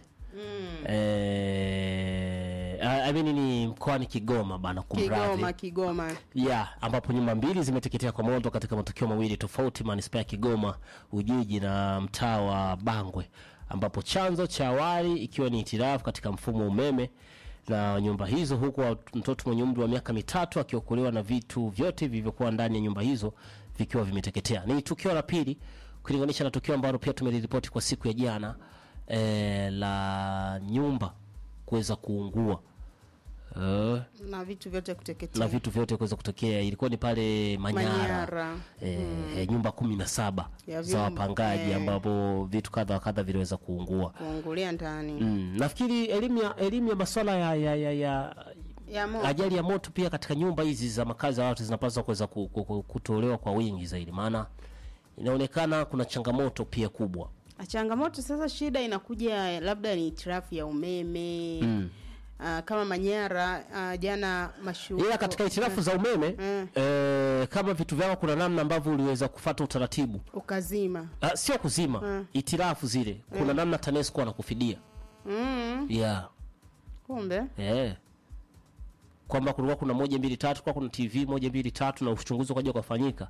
Speaker 3: Eh, I I mean ni mkoani Kigoma bana kumradhi.
Speaker 4: Kigoma, Kigoma.
Speaker 3: ya ambapo nyumba mbili zimeteketea kwa moto katika matukio mawili tofauti manispaa ya Kigoma Ujiji na mtaa wa Bangwe, ambapo chanzo cha awali ikiwa ni hitilafu katika mfumo wa umeme na nyumba hizo, huku wa- mtoto mwenye umri wa miaka mitatu akiokolewa na vitu vyote vilivyokuwa ndani ya nyumba hizo vikiwa vimeteketea. Ni tukio la pili kulinganisha na tukio ambalo pia tumeliripoti kwa siku ya jana eh, la nyumba kuweza kuungua eh,
Speaker 4: Na vitu vyote kuteketea.
Speaker 3: na vitu vyote kuweza kutokea. Ilikuwa ni pale Manyara,
Speaker 4: Manyara.
Speaker 3: Eh, eh, nyumba kumi na saba
Speaker 4: Ya
Speaker 3: za
Speaker 4: vyumba,
Speaker 3: wapangaji
Speaker 4: eh.
Speaker 3: ambapo vitu kadha wa kadha viliweza kuungua.
Speaker 4: kuungulia ndani.
Speaker 3: Mm, nafikiri elimu ya elimu ya masuala ya, ya, ya, ya
Speaker 4: Ya moto.
Speaker 3: ajali ya moto pia katika nyumba hizi za makazi ya watu zinapaswa kuweza ku- ku- ku- kutolewa kwa wingi zaidi, maana inaonekana kuna changamoto pia kubwa.
Speaker 4: Changamoto sasa, shida inakuja labda ni hitilafu ya umeme mm. kama Manyara uh, jana mashu
Speaker 3: ila katika hitilafu za umeme
Speaker 4: Mm.
Speaker 3: eh, kama vitu vyako kuna namna ambavyo uliweza kufata utaratibu
Speaker 4: ukazima
Speaker 3: Ah, sio kuzima
Speaker 4: Mm.
Speaker 3: hitilafu zile kuna namna TANESCO anakufidia
Speaker 4: mm.
Speaker 3: yeah.
Speaker 4: kumbe
Speaker 3: eh. kwamba kulikuwa kuna moja mbili tatu kwa kuna TV moja mbili tatu na uchunguzi ukaja ukafanyika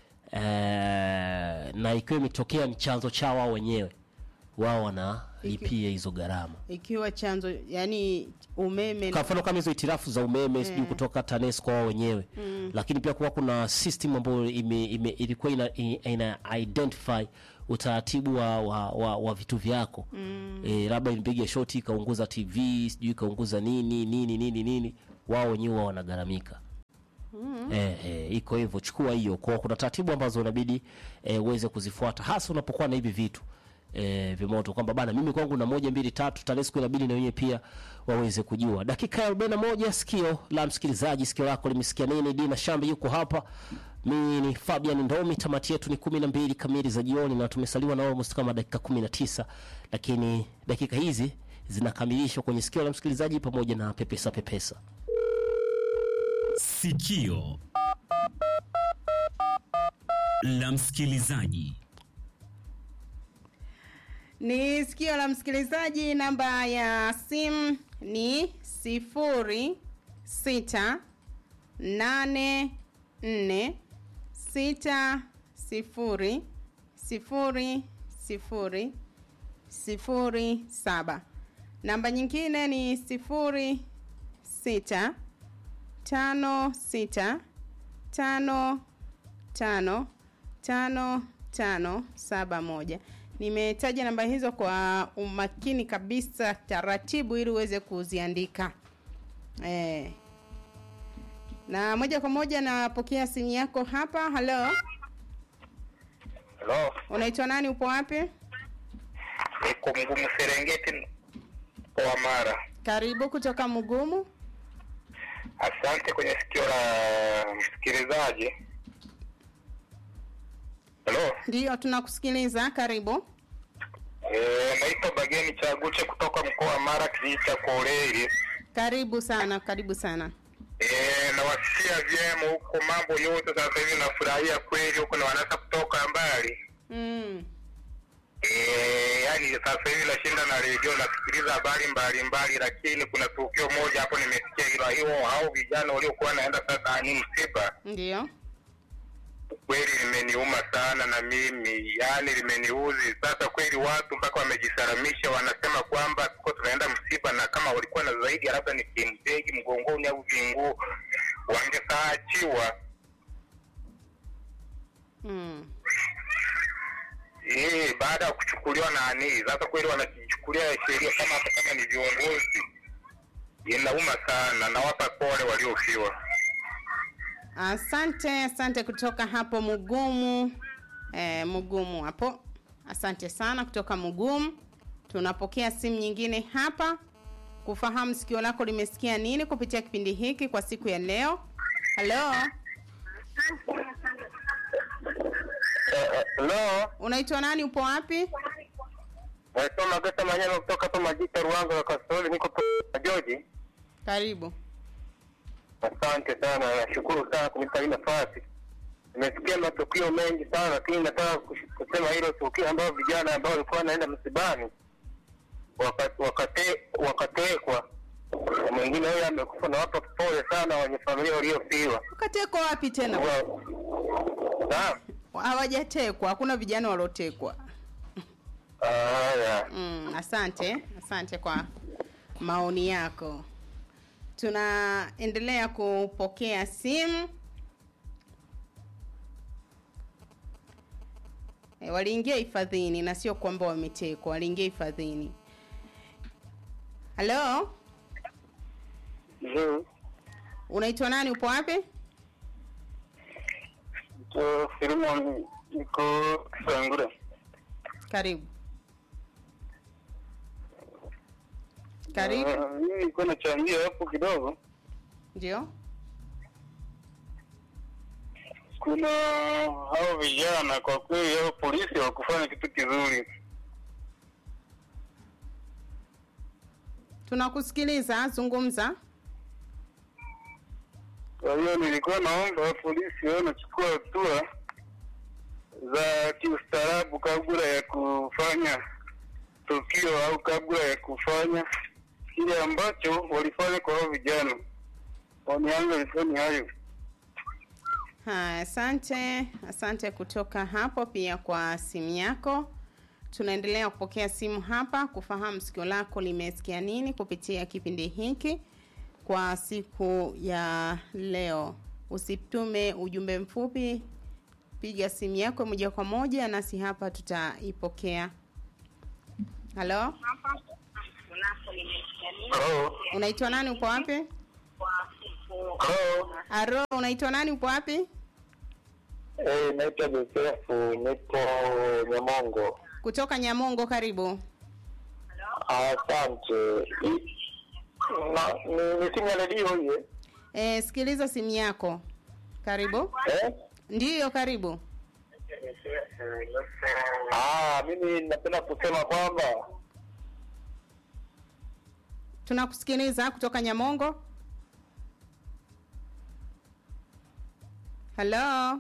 Speaker 3: eh, na ikiwa imetokea ni chanzo chao wao wenyewe wao wanalipia hizo gharama
Speaker 4: ikiwa chanzo yani umeme
Speaker 3: kwa mfano kama hizo hitilafu za umeme sijui kutoka TANESCO wao wenyewe lakini pia kuwa kuna system ambayo ime, ime, ilikuwa ina, ina identify utaratibu wa, wa, wa, wa vitu vyako mm. e, labda ilipiga shoti ikaunguza TV sijui ikaunguza nini nini nini nini wao wenyewe wao wanagharamika mm. e, e, iko hivyo chukua hiyo kwa kuna taratibu ambazo unabidi e, uweze kuzifuata hasa unapokuwa na hivi vitu e, vimoto kwamba bana mimi kwangu na moja mbili tatu TANESCO inabidi na wenyewe pia waweze kujua. Dakika ya arobaini na moja sikio la msikilizaji, sikio lako limesikia nini? Dina Shambi yuko hapa, mimi ni Fabian Ndomi. Tamati yetu ni kumi na mbili kamili za jioni na tumesaliwa na almost kama dakika kumi na tisa lakini dakika hizi zinakamilishwa kwenye sikio la msikilizaji pamoja na pepesa pepesa.
Speaker 10: Sikio la msikilizaji.
Speaker 4: ni sikio la msikilizaji namba ya simu ni sifuri sita nane nne sita sifuri sifuri sifuri sifuri saba. Namba nyingine ni sifuri sita tano sita tano tano tano tano saba moja. Nimetaja namba hizo kwa umakini kabisa, taratibu, ili uweze kuziandika eh. Na moja kwa moja napokea simu yako hapa. Halo,
Speaker 11: Halo,
Speaker 4: unaitwa nani? Upo wapi?
Speaker 11: niko Mgumu Serengeti kwa Mara.
Speaker 4: Karibu kutoka Mugumu.
Speaker 11: Asante kwenye sikio la msikilizaji. Halo,
Speaker 4: Ndiyo, tunakusikiliza. Karibu.
Speaker 11: eh, naitwa Bageni Chaguche kutoka mkoa wa Mara, kijiji cha Koleri.
Speaker 4: Karibu sana, karibu sana.
Speaker 11: Eh, nawasikia vyema huko, mambo yote sasa hivi nafurahia kweli huko, na wanaweza kutoka mbali
Speaker 4: Mm.
Speaker 11: Eh, yani sasa hivi nashinda na redio nasikiliza habari mbalimbali, lakini kuna tukio moja hapo nimesikia hilo hiyo, hao vijana waliokuwa naenda sasa ni msiba
Speaker 4: Ndiyo.
Speaker 11: kweli limeniuma sana na mimi yani limeniuzi sasa kweli watu mpaka wamejisalamisha wanasema kwamba tuko tunaenda msiba na kama walikuwa na zaidi ya labda ni kimbegi mgongoni au vinguu wangesaachiwa
Speaker 4: Mm.
Speaker 11: eh baada ya kuchukuliwa nani sasa kweli wanajichukulia sheria kama hata kama ni viongozi inauma sana nawapa pole waliofiwa
Speaker 4: Asante, asante kutoka hapo Mugumu. Eh, Mugumu hapo. Asante sana kutoka Mugumu. Tunapokea simu nyingine hapa kufahamu sikio lako limesikia nini kupitia kipindi hiki kwa siku ya leo. Halo,
Speaker 11: Hello,
Speaker 4: unaitwa nani? Upo wapi?
Speaker 11: naitwa Mageta Manyama kutoka hapa Majita Ruanga na Kasoli, niko pa Joji.
Speaker 4: Karibu.
Speaker 11: Asante sana, nashukuru sana kunipa hii nafasi. Nimesikia matukio mengi sana, lakini nataka kush- kusema hilo tukio ambao vijana ambao walikuwa wanaenda msibani waka- wakate- wakatekwa, na mwingine huyo amekufa, na wapa pole sana wenye familia waliofiwa.
Speaker 4: Ukatekwa wapi tena?
Speaker 11: Wa- Naam.
Speaker 4: Hawajatekwa, hakuna vijana waliotekwa.
Speaker 11: Haya.
Speaker 4: Mm, asante, asante kwa maoni yako. Tunaendelea kupokea simu. E, waliingia hifadhini na sio kwamba wametekwa, waliingia hifadhini. Halo,
Speaker 11: Ndio.
Speaker 4: unaitwa nani? Upo wapi?
Speaker 11: So, Filimon niko Sangura.
Speaker 4: Karibu. Karibu.
Speaker 11: Ah, Mimi nilikuwa nachangia hapo kidogo.
Speaker 4: Ndio.
Speaker 11: kuna hao vijana kwa kweli, hao polisi hawakufanya kitu kizuri.
Speaker 4: Tunakusikiliza, zungumza.
Speaker 11: Kwa hiyo nilikuwa naomba polisi wao wanachukua hatua za kiustaarabu kabla ya kufanya tukio au kabla ya kufanya kile ambacho walifanya kwa hao vijana. Maoni yangu ilikuwa ni hayo.
Speaker 4: Haya, asante, asante kutoka hapo pia kwa simu yako. Tunaendelea kupokea simu hapa kufahamu sikio lako limesikia nini kupitia kipindi hiki kwa siku ya leo. Usitume ujumbe mfupi, piga simu yako moja kwa moja, nasi hapa tutaipokea. Halo,
Speaker 11: Hello.
Speaker 4: unaitwa nani? Upo wapi?
Speaker 11: Hello.
Speaker 4: Aro, unaitwa nani? Upo wapi?
Speaker 11: Eh, naitwa Josefu, nipo Nyamongo.
Speaker 4: Kutoka Nyamongo, karibu.
Speaker 11: Asante. Na, ni, ni simu ya redio hiyo?
Speaker 4: E, sikiliza simu yako. Karibu.
Speaker 11: Eh?
Speaker 4: Ndiyo, karibu.
Speaker 11: Ah, mimi napenda kusema kwamba
Speaker 4: Tunakusikiliza kutoka Nyamongo. Halo.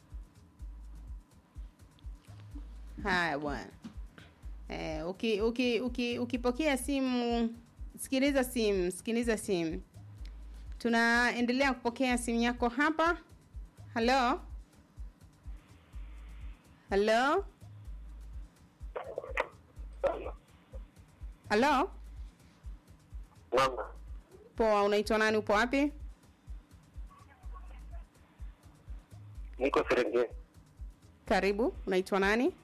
Speaker 4: Haya bwana. Eh, uki, uki, uki, ukipokea simu sikiliza simu, sikiliza simu. Tunaendelea kupokea simu yako hapa. Halo. Halo. halo
Speaker 11: Mama,
Speaker 4: poa unaitwa nani upo wapi
Speaker 11: niko Serengeti.
Speaker 4: karibu unaitwa nani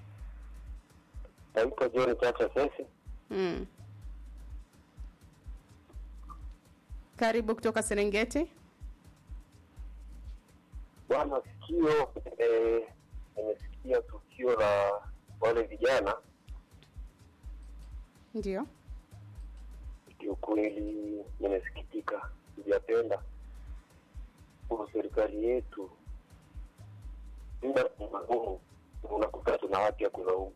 Speaker 11: Naitwa John Chacha Sesi.
Speaker 4: mm. karibu kutoka serengeti
Speaker 11: Bwana sikio, eh, nimesikia tukio la wale vijana,
Speaker 4: ndio
Speaker 11: kiukweli nimesikitika, sijapenda kwa serikali yetu. Muda magumu, unakuta tuna haki ya kulaumu.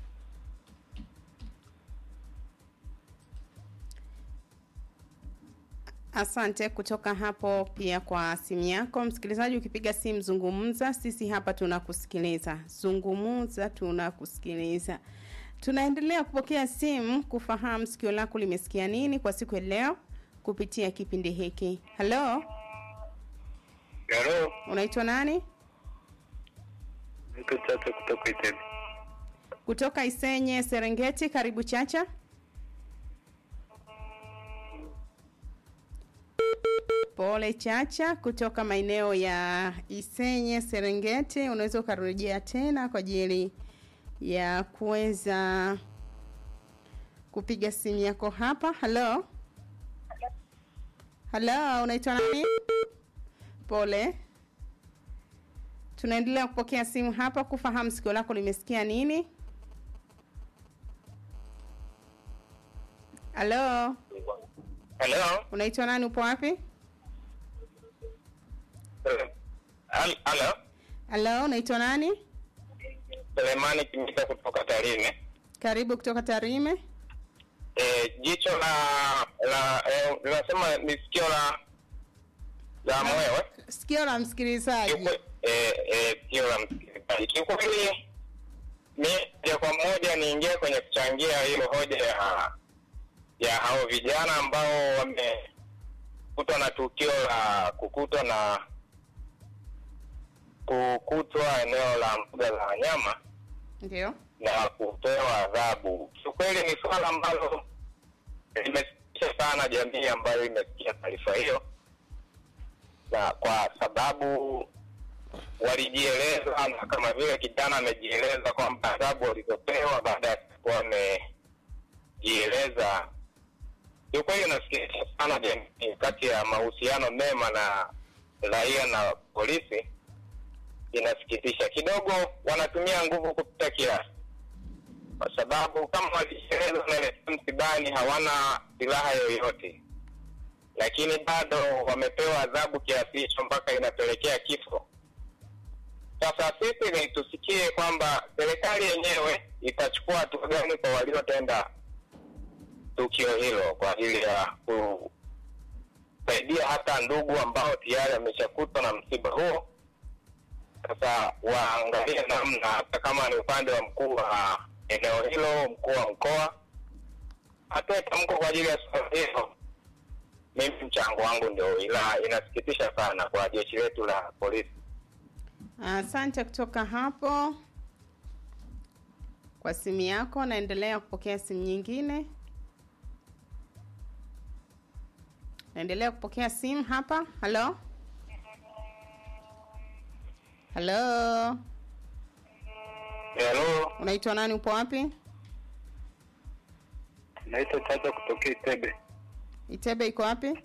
Speaker 4: Asante kutoka hapo pia kwa simu yako msikilizaji. Ukipiga simu zungumza, sisi hapa tunakusikiliza. Zungumza, tunakusikiliza. Tunaendelea kupokea simu kufahamu sikio lako limesikia nini kwa siku ya leo kupitia kipindi hiki. Halo,
Speaker 11: Halo,
Speaker 4: unaitwa nani?
Speaker 11: niko Chacha kutoka Itemi.
Speaker 4: Kutoka Isenye, Serengeti. Karibu Chacha. Pole Chacha kutoka maeneo ya Isenye, Serengeti. Unaweza ukarejea tena kwa ajili ya kuweza kupiga simu yako hapa. Halo, halo, unaitwa nani? Pole. Tunaendelea kupokea simu hapa kufahamu sikio lako limesikia nini. Halo,
Speaker 11: Halo,
Speaker 4: unaitwa nani? Upo wapi?
Speaker 11: Hal- halo,
Speaker 4: Halo, unaitwa nani?
Speaker 11: Selemani Kimita kutoka Tarime.
Speaker 4: Karibu kutoka Tarime.
Speaker 11: Eh, jicho la la eh, linasema ni sikio la la mwewe
Speaker 4: Sikio la msikilizaji.
Speaker 11: Kiukwe- eh, eh, sikio la msikilizaji. Kiukweli mi moja kwa moja niingie kwenye kuchangia hiyo hoja ya ya hao vijana ambao wamekutwa na tukio la kukutwa na kukutwa eneo la mbuga za wanyama
Speaker 4: Ndio.
Speaker 11: na kupewa adhabu. Kiukweli ni swala ambalo limesikitisha sana jamii ambayo imesikia taarifa hiyo, na kwa sababu walijieleza, na kama vile kijana amejieleza kwamba adhabu walizopewa baada ya kuwa wamejieleza, kiukweli inasikitisha sana jamii, kati ya mahusiano mema na raia na polisi inasikitisha kidogo, wanatumia nguvu kupita kiasi, kwa sababu kama walieleza wanaelekea msibani, hawana silaha yoyote, lakini bado wamepewa adhabu kiasi hicho mpaka inapelekea kifo. Sasa sisi ni tusikie kwamba serikali yenyewe itachukua hatua gani kwa waliotenda tukio hilo kwa ajili ya kusaidia hata ndugu ambao tayari wameshakutwa na msiba huo sasa waangalie namna hata kama ni upande wa mkuu wa eneo hilo mkuu wa mkoa atoe tamko kwa ajili ya suala hilo mimi mchango wangu ndio ila inasikitisha sana kwa jeshi letu la polisi
Speaker 4: Asante kutoka hapo kwa simu yako. Naendelea kupokea simu nyingine. Naendelea kupokea simu hapa. Halo, halo,
Speaker 11: halo
Speaker 4: unaitwa nani? Upo wapi?
Speaker 11: naitwa chacha kutokea itebe
Speaker 4: Itebe iko wapi?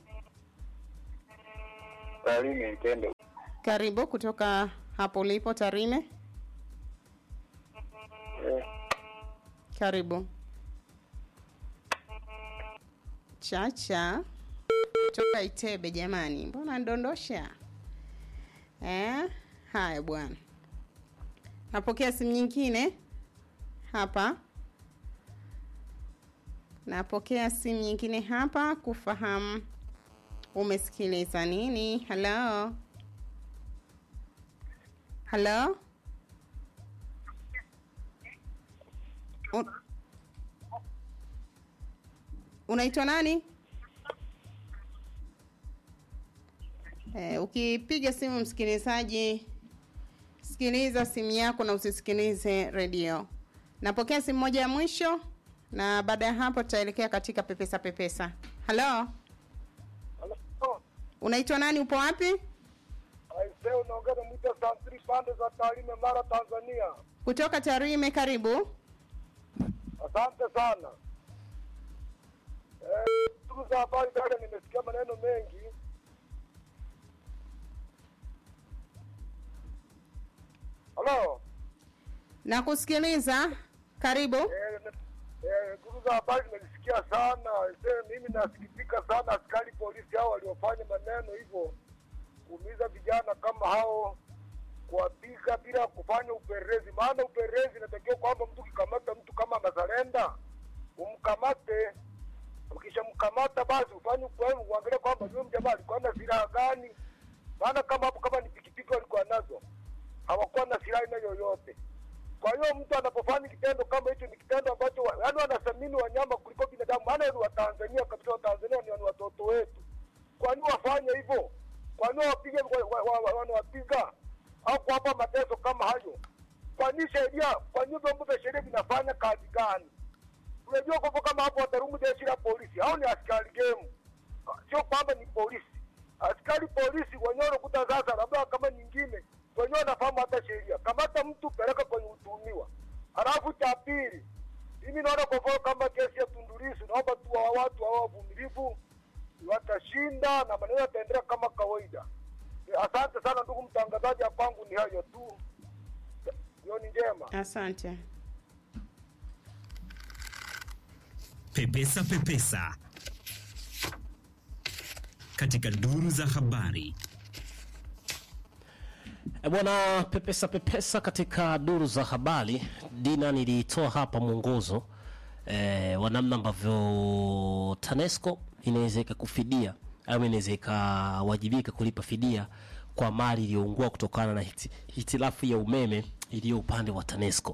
Speaker 11: salimi itende
Speaker 4: Karibu kutoka hapo ulipo Tarime. Karibu. Chacha kutoka Itebe, jamani, mbona ndondosha eh? Haya bwana, napokea simu nyingine hapa. Napokea simu nyingine hapa kufahamu umesikiliza nini. Halo, halo, Un- unaitwa nani? Eh, ukipiga simu msikilizaji, sikiliza simu yako na usisikilize redio. Napokea simu moja ya mwisho. na baada ya hapo tutaelekea katika pepesa pepesa. Halo, unaitwa nani? Upo wapi?
Speaker 12: Aise, unaongea na mwita Santri pande za Tarime, Mara, Tanzania.
Speaker 4: Kutoka Tarime, karibu.
Speaker 12: Asante sana. Eh, Ndugu za habari, dada, nimesikia maneno mengi. Halo.
Speaker 4: Nakusikiliza, karibu.
Speaker 12: Eh, eh, Ndugu za habari, nimesikia sana. Aise, mimi nasikitika sana askari polisi hao waliofanya maneno hivyo kuumiza vijana kama hao kuwapiga bila kufanya upelelezi. Maana upelelezi inatakiwa kwamba mtu ukikamata mtu kama amezalenda umkamate, ukishamkamata basi ufanye upelelezi, uangalie kwamba yule mjamaa alikuwa na silaha gani. Maana kama hapo, kama ni pikipiki walikuwa nazo, hawakuwa na silaha aina yoyote. Kwa hiyo mtu anapofanya kitendo kama hicho, ni kitendo ambacho wa- yaani wanathamini wanyama kuliko binadamu. Maana ni Watanzania kabisa, Watanzania ni ni watoto wetu. Kwa nini wafanye hivyo? Kwa nini wapige wa- wa- wa- wa- wanawapiga au kuwapa mateso kama hayo? Kwa nini sheria, kwa nini vyombo vya sheria vinafanya kazi gani? Unajua kwamba kama hapo watarumu jeshi la polisi, hao ni askari gemu, sio kwamba ni polisi. Askari polisi wenyewe unakuta sasa, labda kama nyingine wenyewe wanafahamu hata sheria. Kamata mtu, peleka kwenye utuhumiwa. Halafu cha pili, mimi naona kwa mfano kama kesi ya Tundu Lissu, naomba tu wa watu hao wavumilivu, watashinda na maneno yataendelea kama kawaida. Eh, Asante sana ndugu mtangazaji, ya kwangu ni hayo tu. Jioni njema.
Speaker 4: Asante.
Speaker 10: Pepesa Pepesa katika duru za habari.
Speaker 3: E bwana, pepesa pepesa katika duru za habari. Dina, nilitoa hapa mwongozo e, wa namna ambavyo TANESCO inaweza ikakufidia au inaweza ikawajibika kulipa fidia kwa mali iliyoungua kutokana na hiti- hitilafu ya umeme iliyo upande wa TANESCO.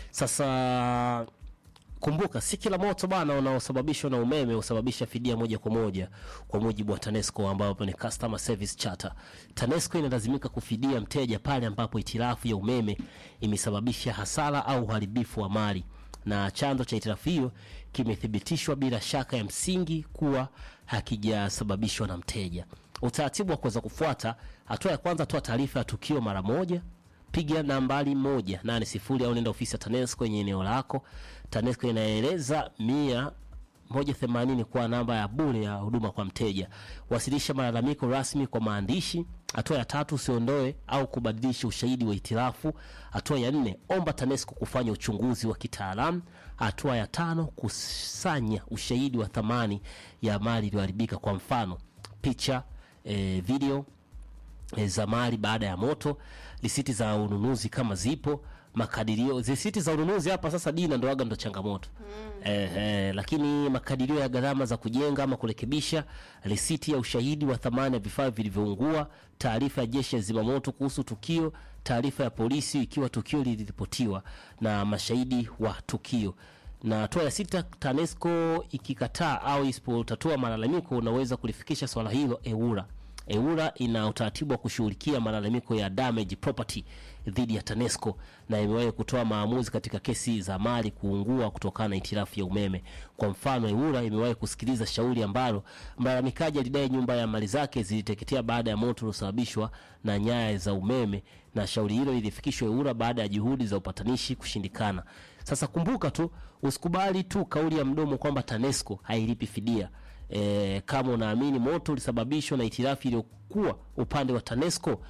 Speaker 3: Sasa kumbuka si kila moto bana unaosababishwa na umeme husababisha fidia moja kwa moja kwa mujibu wa TANESCO ambapo ni customer service charter. TANESCO inalazimika kufidia mteja pale ambapo hitilafu ya umeme imesababisha hasara au uharibifu wa mali na chanzo cha hitilafu hiyo kimethibitishwa bila shaka ya msingi kuwa hakijasababishwa na mteja. Utaratibu wa kuweza kufuata: hatua ya kwanza, toa taarifa ya tukio mara moja piga nambari moja nane sifuri au nenda ofisi ya TANESCO kwenye eneo lako. TANESCO inaeleza mia moja themanini kwa namba ya bure ya huduma kwa mteja. Wasilisha malalamiko rasmi kwa maandishi. Hatua ya tatu, usiondoe au kubadilisha ushahidi wa hitilafu. Hatua ya nne, omba TANESCO kufanya uchunguzi wa kitaalamu. Hatua ya tano, kusanya ushahidi wa thamani ya mali iliyoharibika, kwa mfano picha, eh, video e, za mali baada ya moto, risiti za ununuzi kama zipo, makadirio. Risiti za ununuzi hapa sasa, Dina, ndo aga ndo changamoto eh, eh, lakini makadirio ya gharama za kujenga ama kurekebisha, risiti ya ushahidi wa thamani ya vifaa vilivyoungua, taarifa ya jeshi ya zimamoto kuhusu tukio, taarifa ya polisi ikiwa tukio liliripotiwa na mashahidi wa tukio na hatua ya sita, TANESCO ikikataa au isipotatua malalamiko, unaweza kulifikisha swala hilo EWURA. EWURA ina utaratibu wa kushughulikia malalamiko ya damage property dhidi ya TANESCO na imewahi kutoa maamuzi katika kesi za mali kuungua kutokana na hitilafu ya umeme. Kwa mfano, EWURA imewahi kusikiliza shauri ambalo mlalamikaji alidai nyumba ya mali zake ziliteketea baada ya moto uliosababishwa na nyaya za umeme, na shauri hilo lilifikishwa EWURA baada ya juhudi za upatanishi kushindikana. Sasa kumbuka tu, usikubali tu kauli ya mdomo kwamba TANESCO hailipi fidia. E, kama unaamini moto ulisababishwa na hitilafu iliyokuwa upande wa TANESCO,